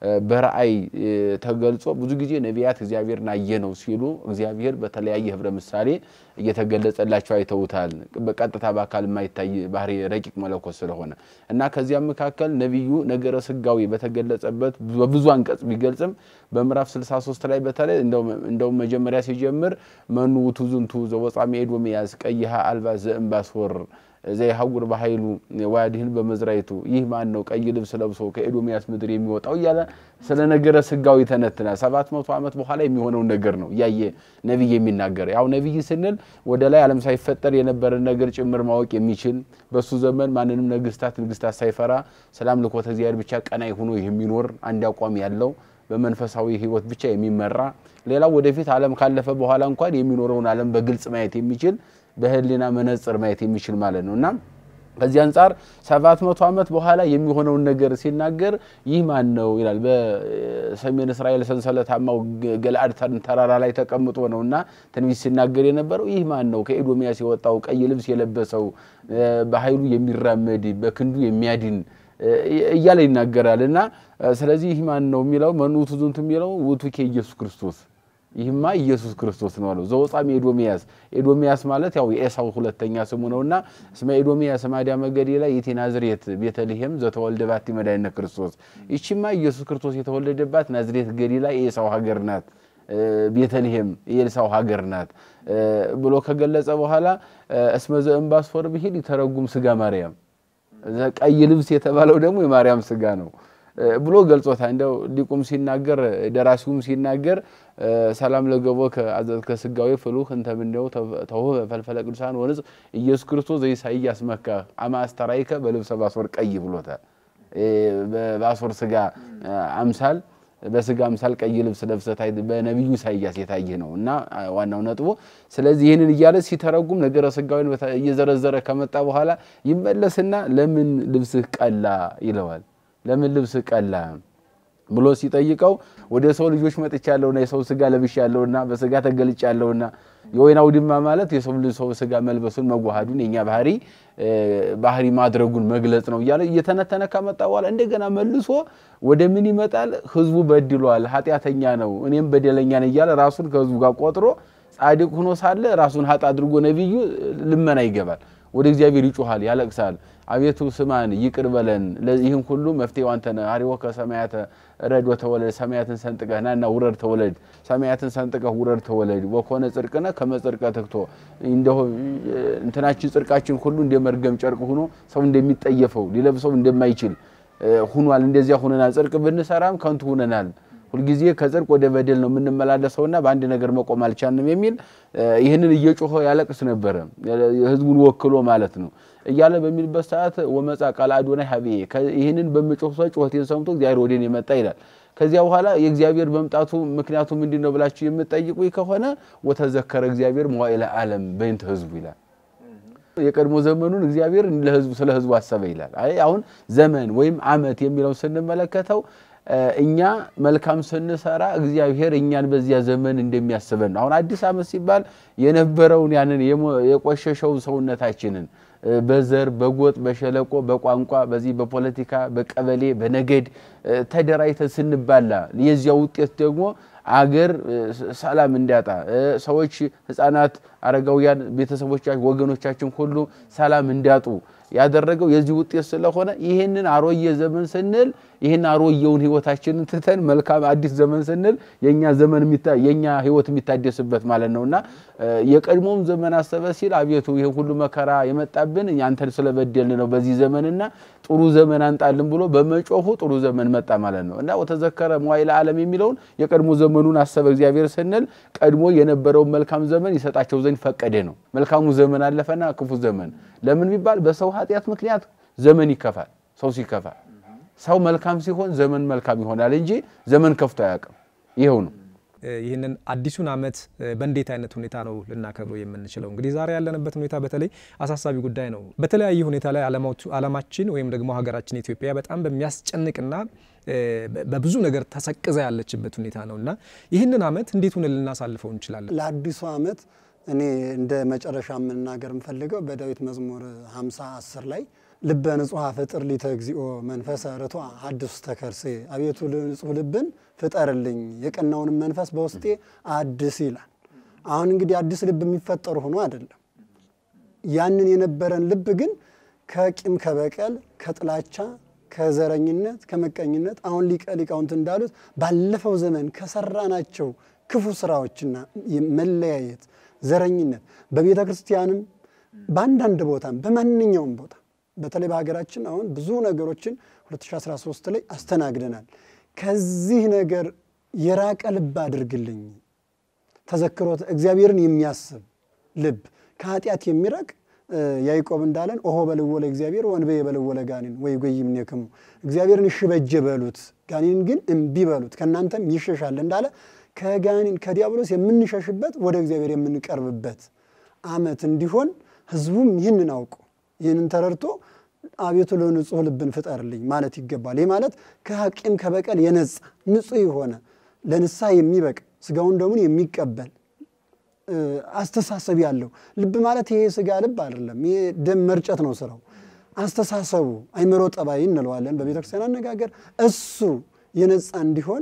በራእይ ተገልጾ ብዙ ጊዜ ነቢያት እግዚአብሔርን አየ ነው ሲሉ እግዚአብሔር በተለያየ ህብረ ምሳሌ እየተገለጸላቸው አይተውታል። በቀጥታ በአካል የማይታይ ባህሪ ረቂቅ መለኮት ስለሆነ እና ከዚያም መካከል ነቢዩ ነገረ ስጋዊ በተገለጸበት በብዙ አንቀጽ ቢገልጽም በምዕራፍ 63 ላይ በተለይ እንደውም መጀመሪያ ሲጀምር መኑ ውእቱ ዝንቱ ዘወጻሜ ኤዶምያስ ቀይሃ አልባ ዘእምባስወር ዘይሐውር በኃይሉ ወያድህን በመዝራይቱ ይህ ማን ነው ቀይ ልብስ ለብሶ ከኤዶምያስ ምድር የሚወጣው እያለ ስለ ነገረ ስጋዊ ተነትናል። ሰባት መቶ ዓመት በኋላ የሚሆነውን ነገር ነው እያየ ነቢይ የሚናገር ያው ነቢይ ስንል ወደ ላይ ዓለም ሳይፈጠር የነበረን ነገር ጭምር ማወቅ የሚችል በሱ ዘመን ማንንም ነገስታት ንግስታት ሳይፈራ ስለ አምልኮተ እግዚአብሔር ብቻ ቀናይ ሆኖ የሚኖር አንድ አቋም ያለው በመንፈሳዊ ህይወት ብቻ የሚመራ ሌላው ወደፊት ዓለም ካለፈ በኋላ እንኳን የሚኖረውን ዓለም በግልጽ ማየት የሚችል በህሊና መነጽር ማየት የሚችል ማለት ነው እና ከዚህ አንጻር ሰባት መቶ ዓመት በኋላ የሚሆነውን ነገር ሲናገር ይህ ማን ነው ይላል። በሰሜን እስራኤል ሰንሰለታማው ገለአድ ተራራ ላይ ተቀምጦ ነው እና ትንቢት ሲናገር የነበረው ይህ ማን ነው? ከኤዶምያስ የወጣው ቀይ ልብስ የለበሰው በኃይሉ የሚራመድ በክንዱ የሚያድን እያለ ይናገራል እና ስለዚህ ይህ ማን ነው የሚለው መኑ ውእቱ ዝንቱ የሚለው ውእቱ ኢየሱስ ክርስቶስ ይህማ ኢየሱስ ክርስቶስ ነው አለው። ዘወጻሜ ኤዶምያስ ኤዶምያስ ማለት ያው የኤሳው ሁለተኛ ስሙ ነውና እስመ ኤዶምያስ ማዲያ መገዴ ላይ ይእቲ ናዝሬት ቤተልሔም ዘተወልደ ባቲ መድኃኒነ ክርስቶስ። ይቺማ ኢየሱስ ክርስቶስ የተወለደባት ናዝሬት ገሊላ የኤሳው ሀገር ናት፣ ቤተልሔም የኤልሳው ሀገር ናት ብሎ ከገለጸ በኋላ እስመ ዘእምባስፎር ብሂል ይተረጉም ስጋ ማርያም፣ ቀይ ልብስ የተባለው ደግሞ የማርያም ስጋ ነው ብሎ ገልጾታል። እንደው ሊቁም ሲናገር ደራሲውም ሲናገር ሰላም ለገቦ ከስጋዊ ፍሉህ እንተ ምንደው ተውህ ፈልፈለ ቅዱሳን ወንጽ ኢየሱስ ክርስቶስ ዘኢሳይያስ መካ አማ አስተራይከ በልብሰ ባሶር ቀይ ብሎታል። በባሶር ስጋ አምሳል በስጋ አምሳል ቀይ ልብስ ለብሰህ በነቢዩ ኢሳይያስ የታየ ነው እና ዋናው ነጥቡ። ስለዚህ ይህንን እያለ ሲተረጉም ነገረ ስጋዊን እየዘረዘረ ከመጣ በኋላ ይመለስና ለምን ልብስህ ቀላ ይለዋል። ለምን ልብስ ቀላ ብሎ ሲጠይቀው ወደ ሰው ልጆች መጥቻለሁና የሰው ስጋ ለብሻለሁና በስጋ ተገልጫለሁና የወይን አውድማ ማለት የሰው ሰው ስጋ መልበሱን መዋሃዱን የኛ ባህሪ ባህሪ ማድረጉን መግለጽ ነው እያለ እየተነተነ ከመጣ በኋላ እንደገና መልሶ ወደ ምን ይመጣል? ህዝቡ በድሏል፣ ኃጢአተኛ ነው፣ እኔም በደለኛ ነኝ እያለ ራሱን ከህዝቡ ጋር ቆጥሮ ጻድቅ ሆኖ ሳለ ራሱን ሀጥ አድርጎ ነቢዩ ልመና ይገባል። ወደ እግዚአብሔር ይጮሃል፣ ያለቅሳል። አቤቱ ስማን፣ ይቅር በለን፣ ይህን ሁሉ መፍትሄው አንተ ነህ። አሪዎ ከሰማያተ ረድ ወተወለድ፣ ሰማያትን ሰንጥቀህ ናና ውረድ ተወለድ፣ ሰማያትን ሰንጥቀህ ውረድ ተወለድ። ወኮነ ጽድቅነ ከመ ጽድቀ ትክቶ፣ እንደሆ እንትናችን ጽድቃችን ሁሉ እንደ መርገም ጨርቅ ሆኖ ሰው እንደሚጠየፈው ሊለብሰው እንደማይችል ሁኗል። እንደዚያ ሁነናል። ጽድቅ ብንሰራም ከንቱ ሁነናል። ሁልጊዜ ከጽድቅ ወደ በደል ነው የምንመላለሰውና በአንድ ነገር መቆም አልቻልንም የሚል ይህንን እየጮኸ ያለቅስ ነበረ፣ ህዝቡን ወክሎ ማለት ነው እያለ በሚልበት ሰዓት ወመጻ ቃል አዶናይ ሀቤ ይህንን በምጮህ ሰው ጩኸቴን ሰምቶ እግዚአብሔር ወደ እኔ መጣ ይላል። ከዚያ በኋላ የእግዚአብሔር መምጣቱ ምክንያቱ ምንድን ነው ብላችሁ የምትጠይቁ ከሆነ ወተዘከረ እግዚአብሔር መዋዕለ ዓለም በእንተ ህዝቡ ይላል። የቀድሞ ዘመኑን እግዚአብሔር ለህዝቡ ስለ ህዝቡ አሰበ ይላል። አይ አሁን ዘመን ወይም ዓመት የሚለውን ስንመለከተው እኛ መልካም ስንሰራ እግዚአብሔር እኛን በዚያ ዘመን እንደሚያስበን ነው። አሁን አዲስ ዓመት ሲባል የነበረውን ያንን የቆሸሸውን ሰውነታችንን በዘር በጎጥ በሸለቆ በቋንቋ በዚህ በፖለቲካ በቀበሌ በነገድ ተደራጅተን ስንባላ የዚያ ውጤት ደግሞ አገር ሰላም እንዲያጣ ሰዎች፣ ህፃናት፣ አረጋውያን ቤተሰቦቻችን፣ ወገኖቻችን ሁሉ ሰላም እንዲያጡ ያደረገው የዚህ ውጤት ስለሆነ ይህንን አሮየ ዘመን ስንል ይህን አሮየውን ህይወታችንን ትተን መልካም አዲስ ዘመን ስንል የኛ ዘመን የኛ ህይወት የሚታደስበት ማለት ነውና የቀድሞም ዘመን አሰበ ሲል አቤቱ ይህን ሁሉ መከራ የመጣብን አንተን ስለበደልን ነው በዚህ ዘመንና ጥሩ ዘመን አንጣልን ብሎ በመጮሁ ጥሩ ዘመን መጣ ማለት ነው እና ወተዘከረ መዋዕለ ዓለም የሚለውን የቀድሞ ዘመኑን አሰበ እግዚአብሔር ስንል ቀድሞ የነበረውን መልካም ዘመን ይሰጣቸው ዘንድ ፈቀደ ነው። መልካሙ ዘመን አለፈና ክፉ ዘመን ለምን ቢባል በሰው ኃጢአት ምክንያት ዘመን ይከፋል። ሰው ሲከፋ ሰው መልካም ሲሆን ዘመን መልካም ይሆናል እንጂ ዘመን ከፍቶ አያውቅም። ይኸው ነው። ይህንን አዲሱን ዓመት በእንዴት አይነት ሁኔታ ነው ልናከብረው የምንችለው? እንግዲህ ዛሬ ያለንበት ሁኔታ በተለይ አሳሳቢ ጉዳይ ነው። በተለያየ ሁኔታ ላይ ዓለማችን ወይም ደግሞ ሀገራችን ኢትዮጵያ በጣም በሚያስጨንቅና በብዙ ነገር ተሰቅዛ ያለችበት ሁኔታ ነው እና ይህንን ዓመት እንዴት ሆነ ልናሳልፈው እንችላለን? ለአዲሱ ዓመት እኔ እንደ መጨረሻ የምናገር የምፈልገው በዳዊት መዝሙር 50 10 ላይ ልበ ንጹሐ ፍጥር ሊተ እግዚኦ መንፈሰ ርቱዐ ሐድስ ተከርሴ፣ አቤቱ ንጹሕ ልብን ፍጠርልኝ የቀናውንም መንፈስ በውስጤ አድስ ይላል። አሁን እንግዲህ አዲስ ልብ የሚፈጠሩ ሆኖ አይደለም። ያንን የነበረን ልብ ግን ከቂም ከበቀል ከጥላቻ ከዘረኝነት ከመቀኝነት አሁን ሊቀ ሊቃውንት እንዳሉት ባለፈው ዘመን ከሰራናቸው ክፉ ስራዎችና መለያየት፣ ዘረኝነት በቤተ ክርስቲያንም በአንዳንድ ቦታም በማንኛውም ቦታ በተለይ በሀገራችን አሁን ብዙ ነገሮችን 2013 ላይ አስተናግደናል። ከዚህ ነገር የራቀ ልብ አድርግልኝ። ተዘክሮት እግዚአብሔርን የሚያስብ ልብ ከኃጢአት የሚረቅ ያዕቆብ እንዳለን ኦሆ በልዎ ለእግዚአብሔር ወንበየ በልዎ ለጋኔን ወይ ጎይም ኔክሙ እግዚአብሔርን እሺ በጀ በሉት ጋኔንን ግን እምቢ በሉት ከእናንተም ይሸሻል እንዳለ ከጋኔን ከዲያብሎስ የምንሸሽበት ወደ እግዚአብሔር የምንቀርብበት ዓመት እንዲሆን ህዝቡም ይህንን አውቁ ይህንን ተረድቶ አቤቱ ለንጹሕ ልብን ፍጠርልኝ ማለት ይገባል። ይህ ማለት ከቂም ከበቀል የነጻ ንጹሕ የሆነ ለንስሐ የሚበቅ ስጋውን ደሙን የሚቀበል አስተሳሰብ ያለው ልብ ማለት ይሄ ስጋ ልብ አይደለም። ይሄ ደም መርጨት ነው ስራው። አስተሳሰቡ አይምሮ ጠባይ እንለዋለን በቤተ ክርስቲያን አነጋገር። እሱ የነጻ እንዲሆን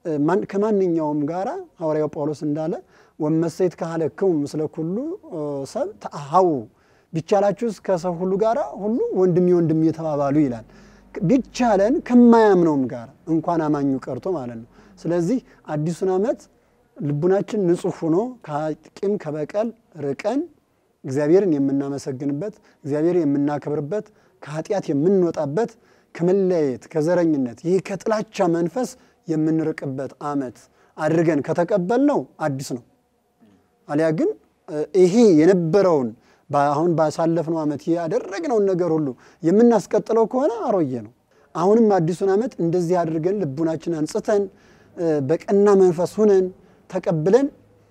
ከማንኛውም ጋራ ሐዋርያው ጳውሎስ እንዳለ ወመሰይት ካህለክሙ ምስለ ኩሉ ሰብ ተአሃው ቢቻላችሁስ ከሰው ሁሉ ጋር ሁሉ ወንድሜ ወንድሜ የተባባሉ ይላል። ቢቻለን ከማያምነውም ጋር እንኳን አማኙ ቀርቶ ማለት ነው። ስለዚህ አዲሱን ዓመት ልቡናችን ንጹሕ ሆኖ ከቂም ከበቀል ርቀን እግዚአብሔርን የምናመሰግንበት እግዚአብሔርን የምናከብርበት ከኃጢአት የምንወጣበት ከመለያየት ከዘረኝነት ይህ ከጥላቻ መንፈስ የምንርቅበት ዓመት አድርገን ከተቀበልነው አዲስ ነው። አሊያ ግን ይሄ የነበረውን አሁን ባሳለፍነው ዓመት ያደረግነውን ነገር ሁሉ የምናስቀጥለው ከሆነ አሮየ ነው። አሁንም አዲሱን ዓመት እንደዚህ አድርገን ልቡናችን አንጽተን በቀና መንፈስ ሁነን ተቀብለን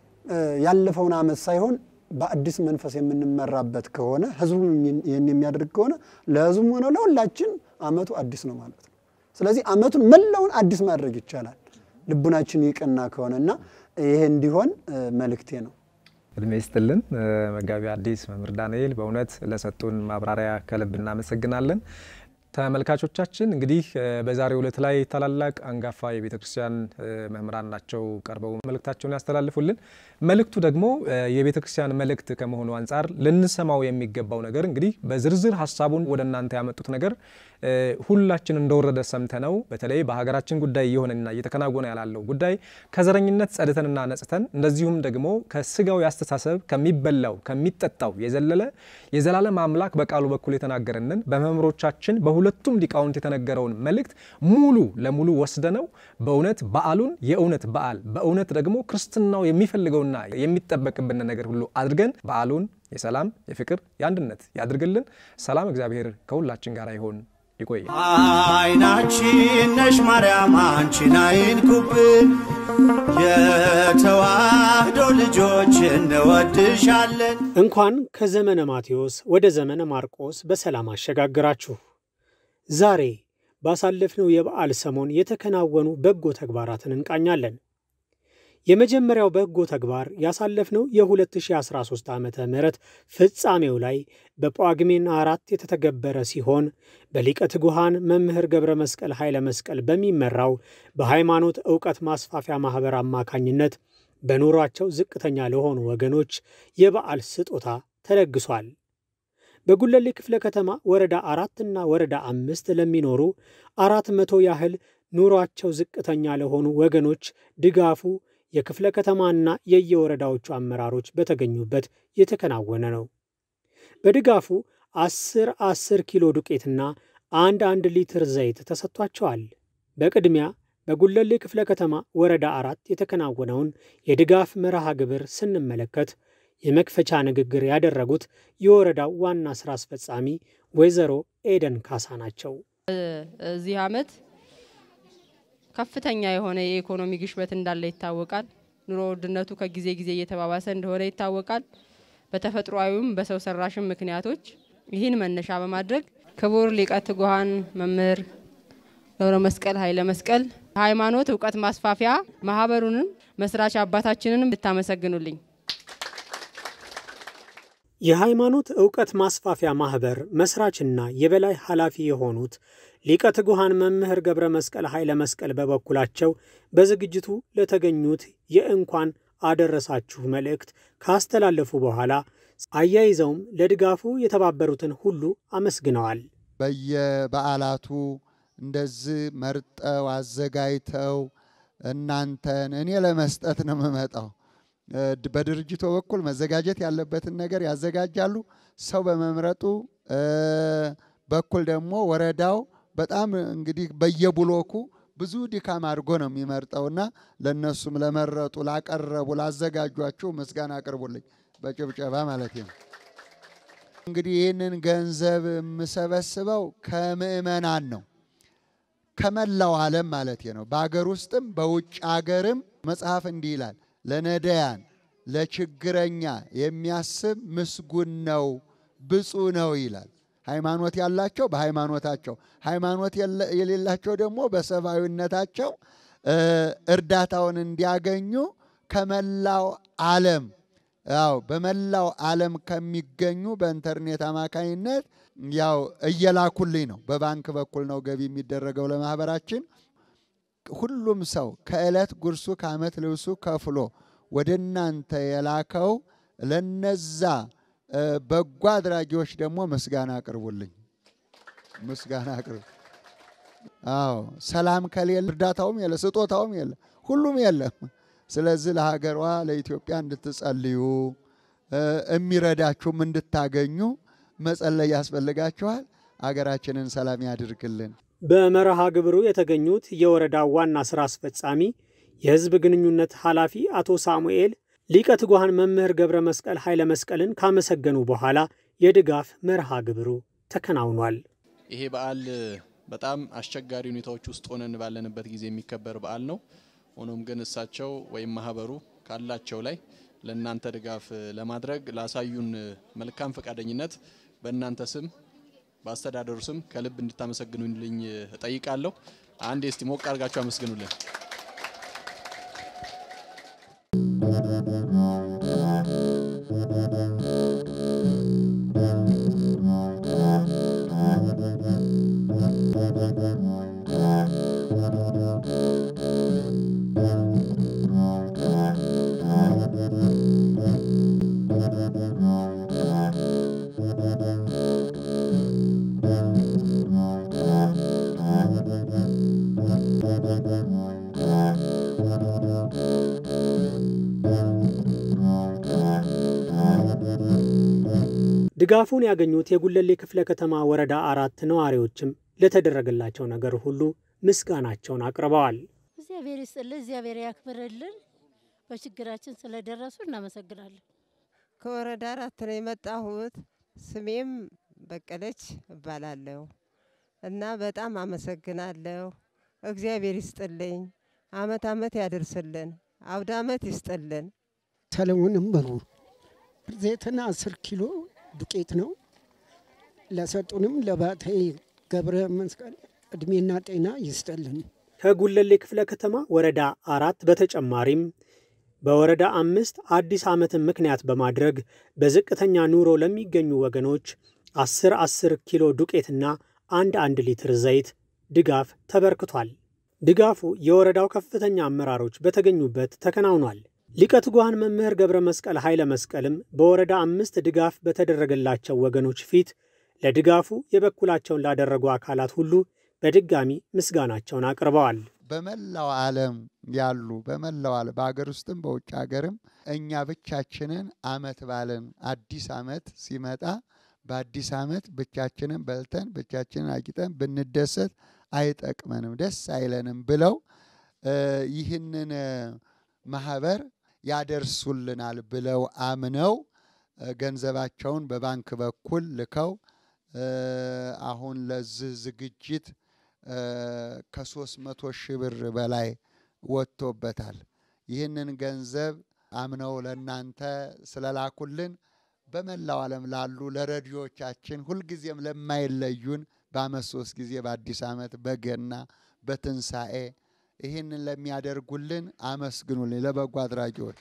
ያለፈውን ዓመት ሳይሆን በአዲስ መንፈስ የምንመራበት ከሆነ ህዝቡ ይህን የሚያደርግ ከሆነ ለህዝቡም ሆነ ለሁላችን ዓመቱ አዲስ ነው ማለት ነው። ስለዚህ ዓመቱን መላውን አዲስ ማድረግ ይቻላል ልቡናችን የቀና ከሆነ እና ይሄ እንዲሆን መልእክቴ ነው። እድሜ ይስጥልን መጋቢ ሐዲስ መምህር ዳንኤል በእውነት ለሰጡን ማብራሪያ ከልብ እናመሰግናለን። ተመልካቾቻችን እንግዲህ በዛሬው ዕለት ላይ ታላላቅ አንጋፋ የቤተ ክርስቲያን መምህራን ናቸው ቀርበው መልእክታቸውን ያስተላልፉልን። መልእክቱ ደግሞ የቤተ ክርስቲያን መልእክት ከመሆኑ አንጻር ልንሰማው የሚገባው ነገር እንግዲህ በዝርዝር ሀሳቡን ወደ እናንተ ያመጡት ነገር ሁላችን እንደወረደ ሰምተነው በተለይ በሀገራችን ጉዳይ እየሆነና እየተከናወነ ያላለው ጉዳይ ከዘረኝነት ጸድተንና ነጽተን እንደዚሁም ደግሞ ከስጋዊ አስተሳሰብ ከሚበላው ከሚጠጣው የዘለለ የዘላለም አምላክ በቃሉ በኩል የተናገረንን በመምህሮቻችን በሁለቱም ሊቃውንት የተነገረውን መልእክት ሙሉ ለሙሉ ወስደነው በእውነት በዓሉን የእውነት በዓል በእውነት ደግሞ ክርስትናው የሚፈልገውና የሚጠበቅብን ነገር ሁሉ አድርገን በዓሉን የሰላም የፍቅር የአንድነት ያድርግልን። ሰላም እግዚአብሔር ከሁላችን ጋር ይሆን። ይቆያል። አይናችን ነሽ ማርያም አንቺን አይንኩብን፣ የተዋህዶ ልጆች እንወድሻለን። እንኳን ከዘመነ ማቴዎስ ወደ ዘመነ ማርቆስ በሰላም አሸጋግራችሁ። ዛሬ ባሳለፍነው የበዓል ሰሞን የተከናወኑ በጎ ተግባራትን እንቃኛለን። የመጀመሪያው በጎ ተግባር ያሳለፍነው የ2013 ዓ ም ፍጻሜው ላይ በጳጉሜን አራት የተተገበረ ሲሆን በሊቀ ትጉሃን መምህር ገብረ መስቀል ኃይለ መስቀል በሚመራው በሃይማኖት ዕውቀት ማስፋፊያ ማኅበር አማካኝነት በኑሯቸው ዝቅተኛ ለሆኑ ወገኖች የበዓል ስጦታ ተለግሷል። በጉለሌ ክፍለ ከተማ ወረዳ አራትና ወረዳ አምስት ለሚኖሩ አራት መቶ ያህል ኑሯቸው ዝቅተኛ ለሆኑ ወገኖች ድጋፉ የክፍለ ከተማና የየወረዳዎቹ አመራሮች በተገኙበት የተከናወነ ነው። በድጋፉ አስር አስር ኪሎ ዱቄትና አንድ አንድ ሊትር ዘይት ተሰጥቷቸዋል። በቅድሚያ በጉለሌ ክፍለ ከተማ ወረዳ አራት የተከናወነውን የድጋፍ መርሃ ግብር ስንመለከት የመክፈቻ ንግግር ያደረጉት የወረዳው ዋና ስራ አስፈጻሚ ወይዘሮ ኤደን ካሳ ናቸው። እዚህ ዓመት ከፍተኛ የሆነ የኢኮኖሚ ግሽበት እንዳለ ይታወቃል። ኑሮ ውድነቱ ከጊዜ ጊዜ እየተባባሰ እንደሆነ ይታወቃል። በተፈጥሯዊም በሰው ሰራሽም ምክንያቶች ይህን መነሻ በማድረግ ክቡር ሊቀ ትጉሃን መምህር ገብረ መስቀል ኃይለ መስቀል ሃይማኖት እውቀት ማስፋፊያ ማህበሩንም መስራች አባታችንንም ልታመሰግኑልኝ የሃይማኖት ዕውቀት ማስፋፊያ ማኅበር መስራችና የበላይ ኃላፊ የሆኑት ሊቀ ትጉሃን መምህር ገብረ መስቀል ኃይለ መስቀል በበኩላቸው በዝግጅቱ ለተገኙት የእንኳን አደረሳችሁ መልእክት ካስተላለፉ በኋላ አያይዘውም ለድጋፉ የተባበሩትን ሁሉ አመስግነዋል። በየበዓላቱ እንደዚህ መርጠው አዘጋጅተው እናንተን እኔ ለመስጠት ነው የምመጣው በድርጅቱ በኩል መዘጋጀት ያለበትን ነገር ያዘጋጃሉ። ሰው በመምረጡ በኩል ደግሞ ወረዳው በጣም እንግዲህ በየብሎኩ ብዙ ድካም አድርጎ ነው የሚመርጠውና ለእነሱም ለመረጡ፣ ላቀረቡ፣ ላዘጋጇቸው ምስጋና አቅርቡልኝ በጭብጨባ ማለት ነው። እንግዲህ ይህንን ገንዘብ የምሰበስበው ከምዕመናን ነው ከመላው ዓለም ማለት ነው። በአገር ውስጥም በውጭ አገርም መጽሐፍ እንዲህ ይላል ለነዳያን ለችግረኛ የሚያስብ ምስጉን ነው ብፁዕ ነው ይላል። ሃይማኖት ያላቸው በሃይማኖታቸው፣ ሃይማኖት የሌላቸው ደግሞ በሰብአዊነታቸው እርዳታውን እንዲያገኙ ከመላው ዓለም ያው በመላው ዓለም ከሚገኙ በኢንተርኔት አማካኝነት ያው እየላኩልኝ ነው። በባንክ በኩል ነው ገቢ የሚደረገው ለማህበራችን። ሁሉም ሰው ከዕለት ጉርሱ ከዓመት ልብሱ ከፍሎ ወደ እናንተ የላከው ለነዛ በጎ አድራጊዎች ደግሞ ምስጋና አቅርቡልኝ። ምስጋና አቅርቡ። አዎ ሰላም ከሌለ እርዳታውም የለ፣ ስጦታውም የለ፣ ሁሉም የለም። ስለዚህ ለሀገሯ ለኢትዮጵያ እንድትጸልዩ የሚረዳችሁም እንድታገኙ መጸለይ ያስፈልጋችኋል። አገራችንን ሰላም ያድርግልን። በመርሃ ግብሩ የተገኙት የወረዳው ዋና ሥራ አስፈጻሚ የሕዝብ ግንኙነት ኃላፊ አቶ ሳሙኤል ሊቀ ትጉሃን መምህር ገብረ መስቀል ኃይለ መስቀልን ካመሰገኑ በኋላ የድጋፍ መርሃ ግብሩ ተከናውኗል። ይሄ በዓል በጣም አስቸጋሪ ሁኔታዎች ውስጥ ሆነን ባለንበት ጊዜ የሚከበር በዓል ነው። ሆኖም ግን እሳቸው ወይም ማህበሩ ካላቸው ላይ ለእናንተ ድጋፍ ለማድረግ ላሳዩን መልካም ፈቃደኝነት በእናንተ ስም በአስተዳደሩ ስም ከልብ እንድታመሰግኑልኝ እጠይቃለሁ። አንድ እስቲ ሞቅ አድርጋችሁ አመስግኑልን። ድጋፉን ያገኙት የጉለሌ ክፍለ ከተማ ወረዳ አራት ነዋሪዎችም ለተደረገላቸው ነገር ሁሉ ምስጋናቸውን አቅርበዋል። እግዚአብሔር ይስጥልን፣ እግዚአብሔር ያክብርልን። በችግራችን ስለደረሱ እናመሰግናለን። ከወረዳ አራት ነው የመጣሁት። ስሜም በቀለች እባላለሁ እና በጣም አመሰግናለሁ። እግዚአብሔር ይስጥልኝ፣ አመት አመት ያደርስልን፣ አውደ አመት ይስጥልን። ሰለሞንም በሩ ዘይትና አስር ኪሎ ዱቄት ነው። ለሰጡንም ለባተይ ገብረ መስቀል እድሜና ጤና ይስጠልን። ከጉለሌ ክፍለ ከተማ ወረዳ አራት በተጨማሪም በወረዳ አምስት አዲስ ዓመትን ምክንያት በማድረግ በዝቅተኛ ኑሮ ለሚገኙ ወገኖች 10 10 ኪሎ ዱቄትና አንድ አንድ ሊትር ዘይት ድጋፍ ተበርክቷል። ድጋፉ የወረዳው ከፍተኛ አመራሮች በተገኙበት ተከናውኗል። ሊቀ ትጉሃን መምህር ገብረ መስቀል ኃይለ መስቀልም በወረዳ አምስት ድጋፍ በተደረገላቸው ወገኖች ፊት ለድጋፉ የበኩላቸውን ላደረጉ አካላት ሁሉ በድጋሚ ምስጋናቸውን አቅርበዋል። በመላው ዓለም ያሉ በመላው ዓለም በሀገር ውስጥም በውጭ ሀገርም እኛ ብቻችንን አመት ባለን አዲስ አመት ሲመጣ በአዲስ አመት ብቻችንን በልተን ብቻችንን አጊጠን ብንደሰት አይጠቅመንም፣ ደስ አይለንም ብለው ይህንን ማህበር ያደርሱልናል ብለው አምነው ገንዘባቸውን በባንክ በኩል ልከው አሁን ለዚህ ዝግጅት ከሶስት መቶ ሺህ ብር በላይ ወጥቶበታል። ይህንን ገንዘብ አምነው ለእናንተ ስለላኩልን በመላው ዓለም ላሉ ለረዲዮቻችን ሁልጊዜም ለማይለዩን በአመት ሶስት ጊዜ በአዲስ ዓመት በገና በትንሣኤ ይህንን ለሚያደርጉልን አመስግኑልኝ ለበጎ አድራጊዎች።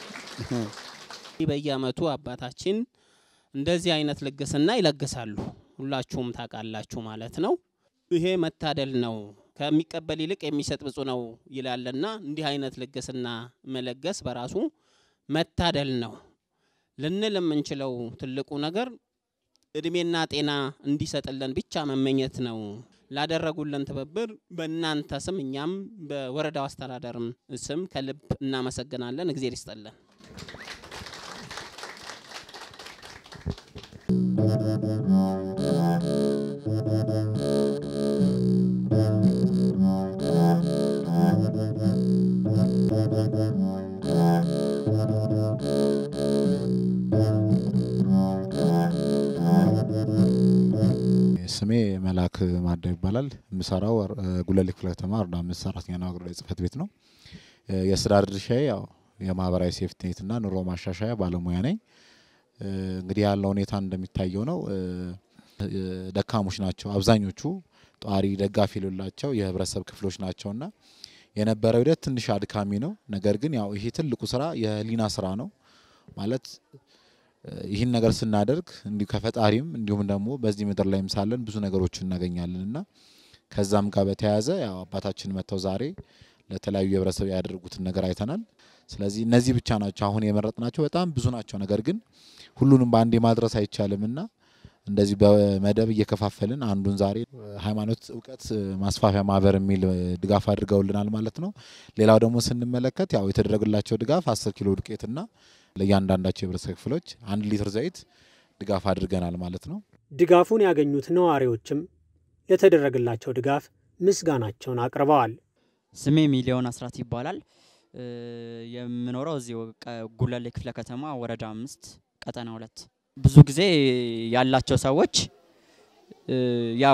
በየአመቱ አባታችን እንደዚህ አይነት ልግስና ይለግሳሉ። ሁላችሁም ታውቃላችሁ ማለት ነው። ይሄ መታደል ነው። ከሚቀበል ይልቅ የሚሰጥ ብፁዕ ነው ይላልና እንዲህ አይነት ልግስና መለገስ በራሱ መታደል ነው ልንል የምንችለው ትልቁ ነገር እድሜና ጤና እንዲሰጥልን ብቻ መመኘት ነው። ላደረጉልን ትብብር በእናንተ ስም እኛም በወረዳው አስተዳደርም ስም ከልብ እናመሰግናለን። እግዜር ይስጠልን። ስሜ መላክ ማዳ ይባላል። የምሰራው ጉለሌ ክፍለ ከተማ ወረዳ አምስት ሰራተኛና አገልግሎት ጽህፈት ቤት ነው። የስራ ድርሻዬ ያው የማህበራዊ ሴፍትኔትና ኑሮ ማሻሻያ ባለሙያ ነኝ። እንግዲህ ያለው ሁኔታ እንደሚታየው ነው። ደካሞች ናቸው አብዛኞቹ ጧሪ ደጋፊ የሌላቸው የህብረተሰብ ክፍሎች ናቸውና የነበረው ሂደት ትንሽ አድካሚ ነው። ነገር ግን ያው ይሄ ትልቁ ስራ የህሊና ስራ ነው ማለት ይህን ነገር ስናደርግ እንዲሁ ከፈጣሪም እንዲሁም ደግሞ በዚህ ምድር ላይም ሳለን ብዙ ነገሮችን እናገኛለን እና ከዛም ጋር በተያያዘ ያው አባታችን መጥተው ዛሬ ለተለያዩ የህብረተሰብ ያደረጉትን ነገር አይተናል። ስለዚህ እነዚህ ብቻ ናቸው አሁን የመረጥናቸው በጣም ብዙ ናቸው። ነገር ግን ሁሉንም በአንዴ ማድረስ አይቻልም እና እንደዚህ በመደብ እየከፋፈልን አንዱን ዛሬ ሃይማኖት እውቀት ማስፋፊያ ማህበር የሚል ድጋፍ አድርገውልናል ማለት ነው። ሌላው ደግሞ ስንመለከት ያው የተደረገላቸው ድጋፍ አስር ኪሎ ዱቄትና ለእያንዳንዳቸው የህብረተሰብ ክፍሎች አንድ ሊትር ዘይት ድጋፍ አድርገናል ማለት ነው። ድጋፉን ያገኙት ነዋሪዎችም ለተደረገላቸው ድጋፍ ምስጋናቸውን አቅርበዋል። ስሜ ሚሊዮን አስራት ይባላል። የምኖረው እዚህ ጉለሌ ክፍለ ከተማ ወረዳ አምስት ቀጠና ሁለት። ብዙ ጊዜ ያላቸው ሰዎች ያው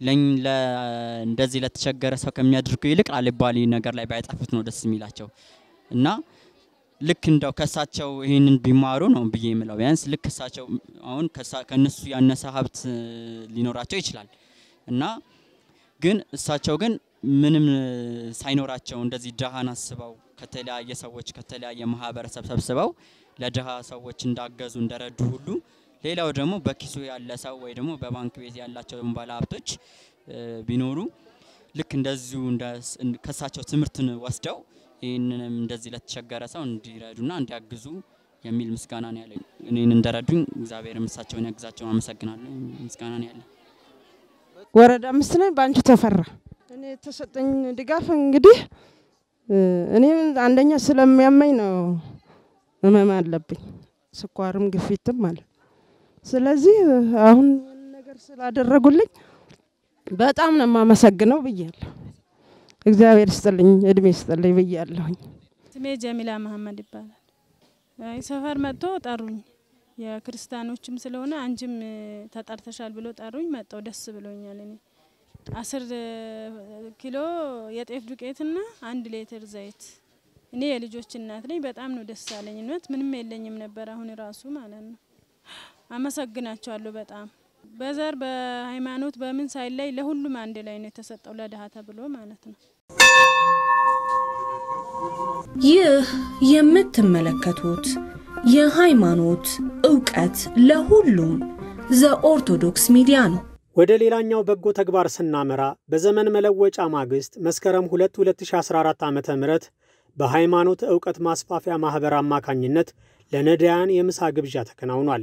እንደዚህ ለተቸገረ ሰው ከሚያደርጉ ይልቅ አልባሌ ነገር ላይ ባይጠፉት ነው ደስ የሚላቸው እና ልክ እንደው ከሳቸው ይህንን ቢማሩ ነው ብዬ የምለው። ቢያንስ ልክ እሳቸው አሁን ከነሱ ያነሰ ሀብት ሊኖራቸው ይችላል እና ግን እሳቸው ግን ምንም ሳይኖራቸው እንደዚህ ድሃን አስበው ከተለያየ ሰዎች ከተለያየ ማህበረሰብ ሰብስበው ለድሃ ሰዎች እንዳገዙ እንደረዱ ሁሉ ሌላው ደግሞ በኪሱ ያለ ሰው ወይ ደግሞ በባንክ ቤት ያላቸው ባለ ሀብቶች ቢኖሩ ልክ እንደዚሁ ከሳቸው ትምህርትን ወስደው ይህንንም እንደዚህ ለተቸገረ ሰው እንዲረዱና እንዲያግዙ የሚል ምስጋና ነው ያለኝ። እኔን እንደረዱኝ እግዚአብሔር እሳቸውን ያግዛቸው። አመሰግናለሁ። ምስጋና ነው ያለኝ። ወረዳ አምስት ነኝ። በአንቺ ተፈራ እኔ የተሰጠኝ ድጋፍ እንግዲህ እኔ አንደኛ ስለሚያመኝ ነው፣ ህመም አለብኝ፣ ስኳርም ግፊትም አለ። ስለዚህ አሁን ነገር ስላደረጉልኝ በጣም ነው የማመሰግነው ብያለሁ። እግዚአብሔር ይስጥልኝ፣ እድሜ ይስጥልኝ ብያለሁኝ። ስሜ ጀሚላ መሀመድ ይባላል። አይ ሰፈር መጥቶ ጠሩኝ። የክርስቲያኖችም ስለሆነ አንቺም ተጠርተሻል ብሎ ጠሩኝ። መጣው ደስ ብሎኛል። እኔ አስር ኪሎ የጤፍ ዱቄትና አንድ ሌትር ዘይት። እኔ የልጆች እናት ነኝ። በጣም ነው ደስ ያለኝ። እውነት ምንም የለኝም ነበር አሁን ራሱ ማለት ነው። አመሰግናቸዋለሁ በጣም በዘር በሃይማኖት በምን ሳይለይ ለሁሉም አንድ ላይ ነው የተሰጠው ለድሀ ተብሎ ማለት ነው። ይህ የምትመለከቱት የሃይማኖት ዕውቀት ለሁሉም ዘኦርቶዶክስ ሚዲያ ነው። ወደ ሌላኛው በጎ ተግባር ስናመራ በዘመን መለወጫ ማግስት መስከረም 2 2014 ዓ ም በሃይማኖት ዕውቀት ማስፋፊያ ማኅበር አማካኝነት ለነዳያን የምሳ ግብዣ ተከናውኗል።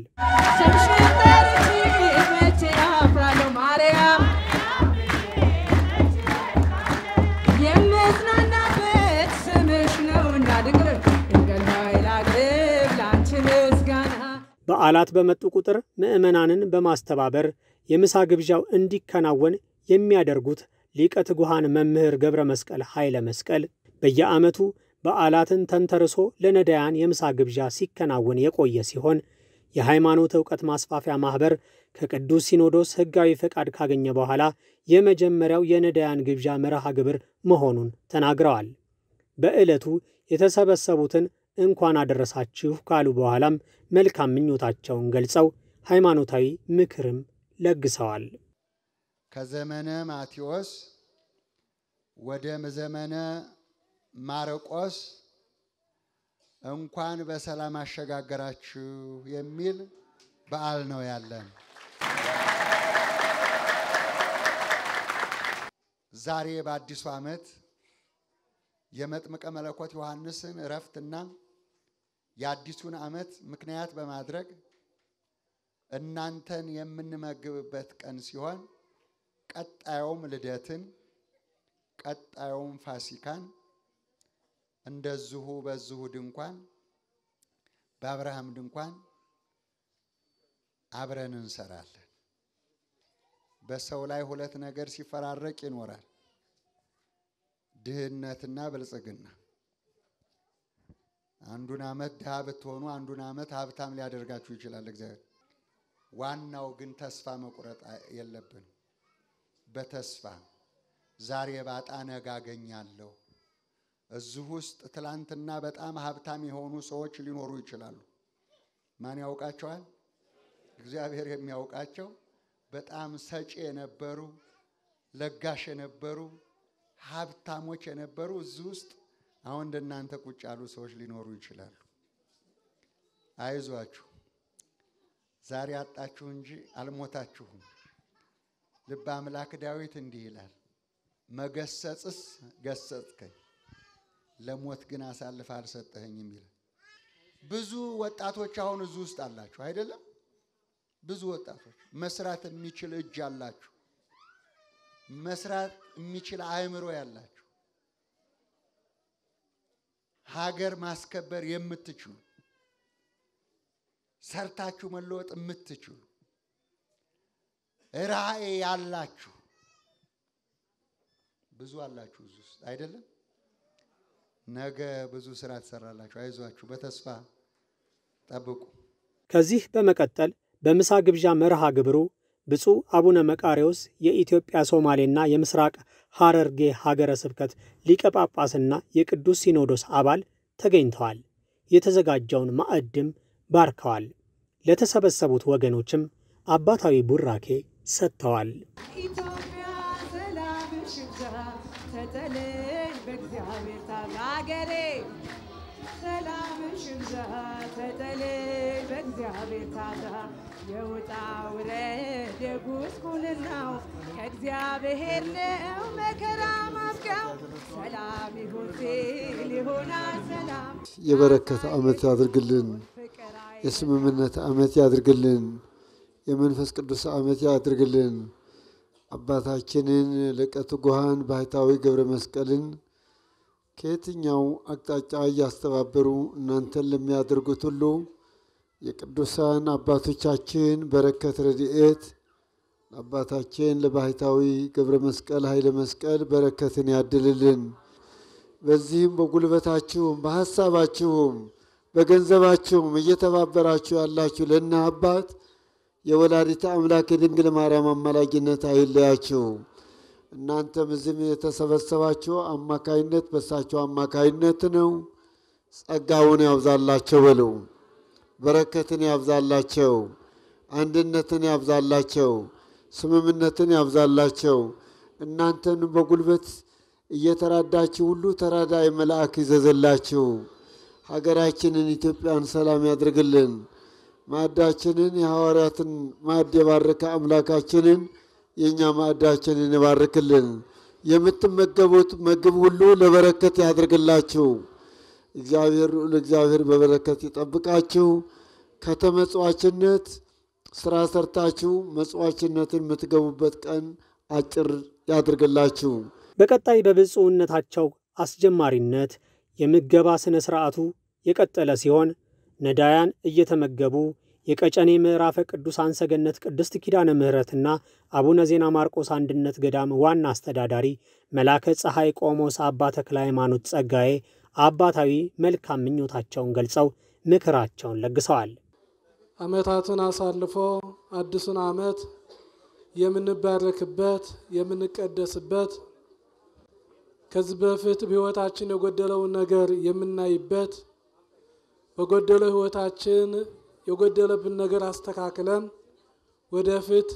ማርያም የምጽናናበት ስምሽ ነውና ድንግል ድንግል ሆይ ላቅርብ ላንቺ ምስጋና በዓላት በመጡ ቁጥር ምዕመናንን በማስተባበር የምሳ ግብዣው እንዲከናወን የሚያደርጉት ሊቀ ትጉሃን መምህር ገብረ መስቀል ኃይለ መስቀል በየዓመቱ በዓላትን ተንተርሶ ለነዳያን የምሳ ግብዣ ሲከናወን የቆየ ሲሆን የሃይማኖት ዕውቀት ማስፋፊያ ማኅበር ከቅዱስ ሲኖዶስ ሕጋዊ ፈቃድ ካገኘ በኋላ የመጀመሪያው የነዳያን ግብዣ መርሃ ግብር መሆኑን ተናግረዋል። በዕለቱ የተሰበሰቡትን እንኳን አደረሳችሁ ካሉ በኋላም መልካም ምኞታቸውን ገልጸው ሃይማኖታዊ ምክርም ለግሰዋል። ከዘመነ ማቴዎስ ወደ ዘመነ ማርቆስ እንኳን በሰላም አሸጋገራችሁ የሚል በዓል ነው ያለን። ዛሬ በአዲሱ ዓመት የመጥምቀ መለኮት ዮሐንስን እረፍትና የአዲሱን ዓመት ምክንያት በማድረግ እናንተን የምንመግብበት ቀን ሲሆን ቀጣዩም ልደትን ቀጣዩም ፋሲካን እንደዚሁ በዚሁ ድንኳን በአብርሃም ድንኳን አብረን እንሰራለን። በሰው ላይ ሁለት ነገር ሲፈራረቅ ይኖራል፣ ድህነትና ብልጽግና። አንዱን ዓመት ድሃ ብትሆኑ፣ አንዱን ዓመት ሀብታም ሊያደርጋችሁ ይችላል እግዚአብሔር። ዋናው ግን ተስፋ መቁረጥ የለብንም። በተስፋ ዛሬ ባጣ ነገ አገኛለሁ። እዚህ ውስጥ ትላንትና በጣም ሀብታም የሆኑ ሰዎች ሊኖሩ ይችላሉ። ማን ያውቃቸዋል? እግዚአብሔር የሚያውቃቸው በጣም ሰጪ የነበሩ ለጋሽ የነበሩ ሀብታሞች የነበሩ እዚህ ውስጥ አሁን እንደናንተ ቁጭ ያሉ ሰዎች ሊኖሩ ይችላሉ። አይዟችሁ፣ ዛሬ አጣችሁ እንጂ አልሞታችሁም። ልበ አምላክ ዳዊት እንዲህ ይላል፣ መገሰጽስ ገሰጽከኝ፣ ለሞት ግን አሳልፈ አልሰጠኸኝም ይላል። ብዙ ወጣቶች አሁን እዚህ ውስጥ አላችሁ አይደለም? ብዙ ወጣቶች መስራት የሚችል እጅ አላችሁ፣ መስራት የሚችል አእምሮ ያላችሁ፣ ሀገር ማስከበር የምትችሉ ሰርታችሁ መለወጥ የምትችሉ ራዕይ ያላችሁ ብዙ አላችሁ እዚህ ውስጥ አይደለም? ነገ ብዙ ስራ ትሰራላችሁ። አይዟችሁ፣ በተስፋ ጠብቁ። ከዚህ በመቀጠል በምሳ ግብዣ መርሃ ግብሩ ብፁዕ አቡነ መቃርዮስ የኢትዮጵያ ሶማሌና የምስራቅ ሐረርጌ ሀገረ ስብከት ሊቀ ጳጳስና የቅዱስ ሲኖዶስ አባል ተገኝተዋል። የተዘጋጀውን ማዕድም ባርከዋል። ለተሰበሰቡት ወገኖችም አባታዊ ቡራኬ ሰጥተዋል። ኢትዮጵያ ሰላምሽ ይብዛ፣ ተጠለኝ በእግዚአብሔር ታምር አገሬ ሰላምሽ ይብዛ፣ ተጠለኝ በእግዚአብሔር ታምር የውጣ ውረድ የጉስቁልናው ከእግዚአብሔር ነው መከራ ማብቂያው ሰላም ይሁን ሲል ይሆናል ሰላም የበረከት ዓመት ያድርግልን። የስምምነት ዓመት ያድርግልን። የመንፈስ ቅዱስ ዓመት ያድርግልን። አባታችንን ሊቀ ትጉሃን ባህታዊ ገብረ መስቀልን ከየትኛው አቅጣጫ እያስተባበሩ እናንተን ለሚያደርጉት ሁሉ የቅዱሳን አባቶቻችን በረከት ረድኤት ለአባታችን ለባህታዊ ገብረ መስቀል ኃይለ መስቀል በረከትን ያድልልን። በዚህም በጉልበታችሁም በሀሳባችሁም በገንዘባችሁም እየተባበራችሁ ያላችሁ ለእነ አባት የወላዲተ አምላክ የድንግል ማርያም አማላጅነት አይለያችሁ። እናንተም እዚህም የተሰበሰባችሁ አማካይነት በሳቸው አማካይነት ነው። ጸጋውን ያብዛላቸው በሉ። በረከትን ያብዛላቸው፣ አንድነትን ያብዛላቸው፣ ስምምነትን ያብዛላቸው። እናንተን በጉልበት እየተራዳችሁ ሁሉ ተራዳይ መልአክ ይዘዘላችሁ። ሀገራችንን ኢትዮጵያን ሰላም ያድርግልን። ማዕዳችንን የሐዋርያትን ማዕድ የባረከ አምላካችንን የእኛ ማዕዳችንን ይባርክልን። የምትመገቡት ምግብ ሁሉ ለበረከት ያድርግላችሁ። እግዚአብሔር ለእግዚአብሔር በበረከት ይጠብቃችሁ። ከተመጽዋችነት ስራ ሰርታችሁ መጽዋችነትን የምትገቡበት ቀን አጭር ያድርግላችሁ። በቀጣይ በብፁዕነታቸው አስጀማሪነት የምገባ ሥነ ሥርዓቱ የቀጠለ ሲሆን ነዳያን እየተመገቡ የቀጨኔ ምዕራፈ ቅዱሳን ሰገነት ቅድስት ኪዳነ ምሕረትና አቡነ ዜና ማርቆስ አንድነት ገዳም ዋና አስተዳዳሪ መላከ ፀሐይ ቆሞስ አባ ተክለ ሃይማኖት ጸጋዬ አባታዊ መልካም ምኞታቸውን ገልጸው ምክራቸውን ለግሰዋል። ዓመታትን አሳልፎ አዲሱን ዓመት የምንባረክበት የምንቀደስበት ከዚህ በፊት በሕይወታችን የጎደለውን ነገር የምናይበት በጎደለው ሕይወታችን የጎደለብን ነገር አስተካክለን ወደፊት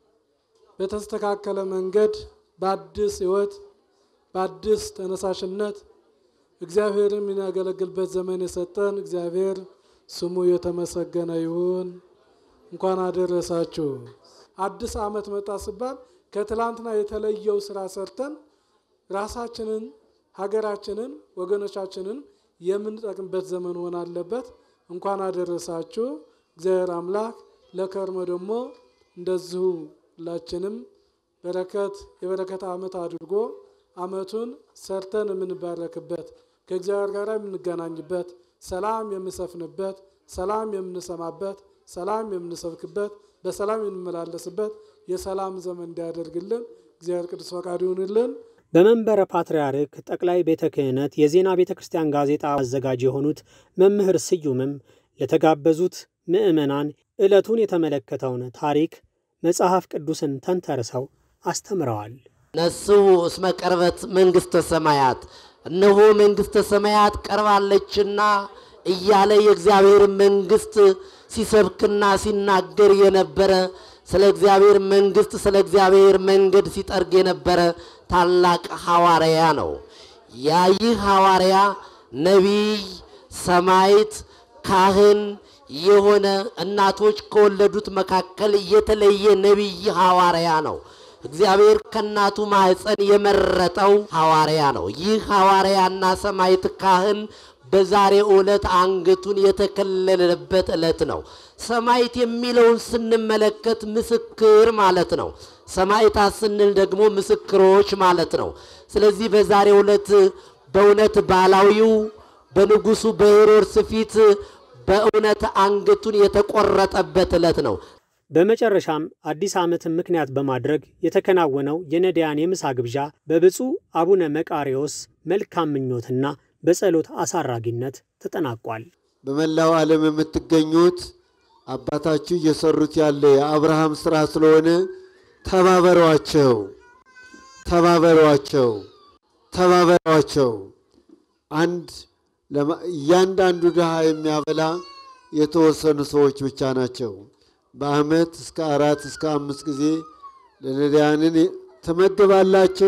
በተስተካከለ መንገድ በአዲስ ሕይወት በአዲስ ተነሳሽነት እግዚአብሔርን የምናገለግልበት ዘመን የሰጠን እግዚአብሔር ስሙ የተመሰገነ ይሁን። እንኳን አደረሳችሁ። አዲስ ዓመት መጣ ሲባል ከትላንትና የተለየው ስራ ሰርተን ራሳችንን፣ ሀገራችንን፣ ወገኖቻችንን የምንጠቅምበት ዘመን ሆን አለበት። እንኳን አደረሳችሁ። እግዚአብሔር አምላክ ለከርሞ ደግሞ እንደዚሁ ሁላችንም በረከት የበረከት ዓመት አድርጎ ዓመቱን ሰርተን የምንባረክበት ከእግዚአብሔር ጋር የምንገናኝበት ሰላም የምንሰፍንበት ሰላም የምንሰማበት ሰላም የምንሰብክበት በሰላም የምንመላለስበት የሰላም ዘመን እንዲያደርግልን እግዚአብሔር ቅዱስ ፈቃድ ይሁንልን። በመንበረ ፓትርያርክ ጠቅላይ ቤተ ክህነት የዜና ቤተ ክርስቲያን ጋዜጣ አዘጋጅ የሆኑት መምህር ስዩምም ለተጋበዙት ምዕመናን ዕለቱን የተመለከተውን ታሪክ መጽሐፍ ቅዱስን ተንተርሰው አስተምረዋል። ነስሑ እስመ ቀርበት መንግሥተ ሰማያት፣ እነሆ መንግሥተ ሰማያት ቀርባለችና እያለ የእግዚአብሔር መንግሥት ሲሰብክና ሲናገር የነበረ ስለ እግዚአብሔር መንግሥት ስለ እግዚአብሔር መንገድ ሲጠርግ የነበረ ታላቅ ሐዋርያ ነው። ያ ይህ ሐዋርያ ነቢይ፣ ሰማይት፣ ካህን የሆነ እናቶች ከወለዱት መካከል የተለየ ነቢይ ሐዋርያ ነው። እግዚአብሔር ከእናቱ ማኅፀን የመረጠው ሐዋርያ ነው። ይህ ሐዋርያና ሰማይት ካህን በዛሬ ዕለት አንገቱን የተከለለበት ዕለት ነው። ሰማይት የሚለውን ስንመለከት ምስክር ማለት ነው። ሰማይታት ስንል ደግሞ ምስክሮች ማለት ነው። ስለዚህ በዛሬ ዕለት በእውነት ባላዊው በንጉሱ በሄሮድስ ፊት በእውነት አንገቱን የተቆረጠበት ዕለት ነው። በመጨረሻም አዲስ ዓመትን ምክንያት በማድረግ የተከናወነው የነዳያን የምሳ ግብዣ በብፁዕ አቡነ መቃሪዎስ መልካም ምኞትና በጸሎት አሳራጊነት ተጠናቋል። በመላው ዓለም የምትገኙት አባታችሁ እየሰሩት ያለ የአብርሃም ስራ ስለሆነ ተባበሯቸው፣ ተባበሯቸው፣ ተባበሯቸው። አንድ እያንዳንዱ ድሃ የሚያበላ የተወሰኑ ሰዎች ብቻ ናቸው። በዓመት እስከ አራት እስከ አምስት ጊዜ ለነዳያንን ትመግባላችሁ።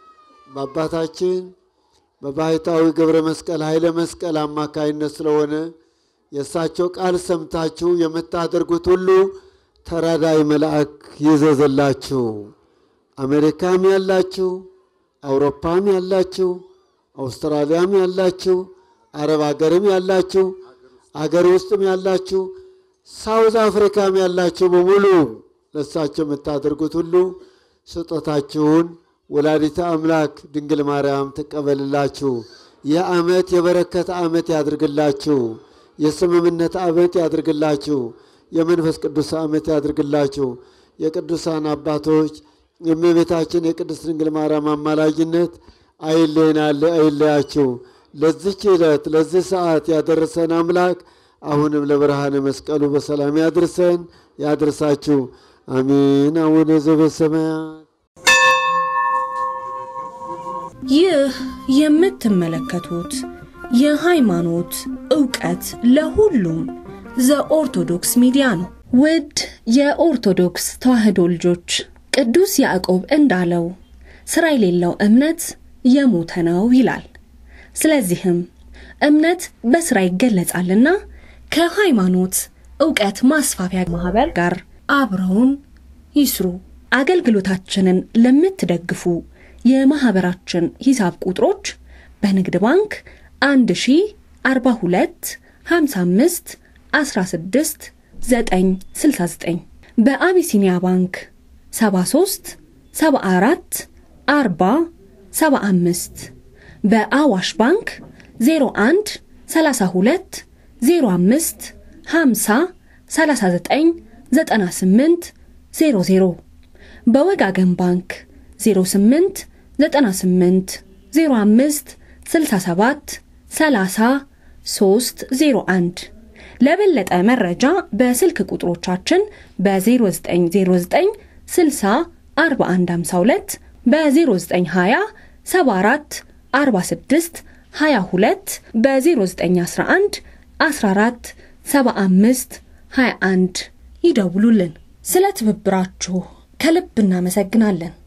በአባታችን በባሕታዊ ገብረ መስቀል ኃይለ መስቀል አማካይነት ስለሆነ የእሳቸው ቃል ሰምታችሁ የምታደርጉት ሁሉ ተራዳይ መልአክ ይዘዘላችሁ። አሜሪካም ያላችሁ፣ አውሮፓም ያላችሁ፣ አውስትራሊያም ያላችሁ፣ አረብ ሀገርም ያላችሁ፣ አገር ውስጥም ያላችሁ፣ ሳውዝ አፍሪካም ያላችሁ በሙሉ ለእሳቸው የምታደርጉት ሁሉ ስጦታችሁን ወላዲተ አምላክ ድንግል ማርያም ትቀበልላችሁ። ይህ ዓመት የበረከት ዓመት ያድርግላችሁ። የስምምነት ዓመት ያድርግላችሁ። የመንፈስ ቅዱስ ዓመት ያድርግላችሁ። የቅዱሳን አባቶች የእመቤታችን የቅድስት ድንግል ማርያም አማላጅነት አይለየናል፣ አይለያችሁ። ለዚች ዕለት ለዚህ ሰዓት ያደረሰን አምላክ አሁንም ለብርሃነ መስቀሉ በሰላም ያድርሰን ያድርሳችሁ። አሜን። አቡነ ዘበሰማያት ይህ የምትመለከቱት የሃይማኖት ዕውቀት ለሁሉም ዘኦርቶዶክስ ሚዲያ ነው። ውድ የኦርቶዶክስ ተዋሕዶ ልጆች ቅዱስ ያዕቆብ እንዳለው ሥራ የሌለው እምነት የሞተ ነው ይላል። ስለዚህም እምነት በስራ ይገለጻልና ከሃይማኖት እውቀት ማስፋፊያ ማህበር ጋር አብረውን ይስሩ። አገልግሎታችንን ለምትደግፉ የማህበራችን ሂሳብ ቁጥሮች በንግድ ባንክ 1042 55 16 969 በአቢሲኒያ ባንክ 73 74 40 75 በአዋሽ ባንክ 01 32 05 50 39 98 00 በወጋገን ባንክ 08 98 05 67 30 301 ለበለጠ መረጃ በስልክ ቁጥሮቻችን በ0909 60 4152 በ0920 74 46 22 በ0911 14 75 21 ይደውሉልን። ስለ ትብብራችሁ ከልብ እናመሰግናለን።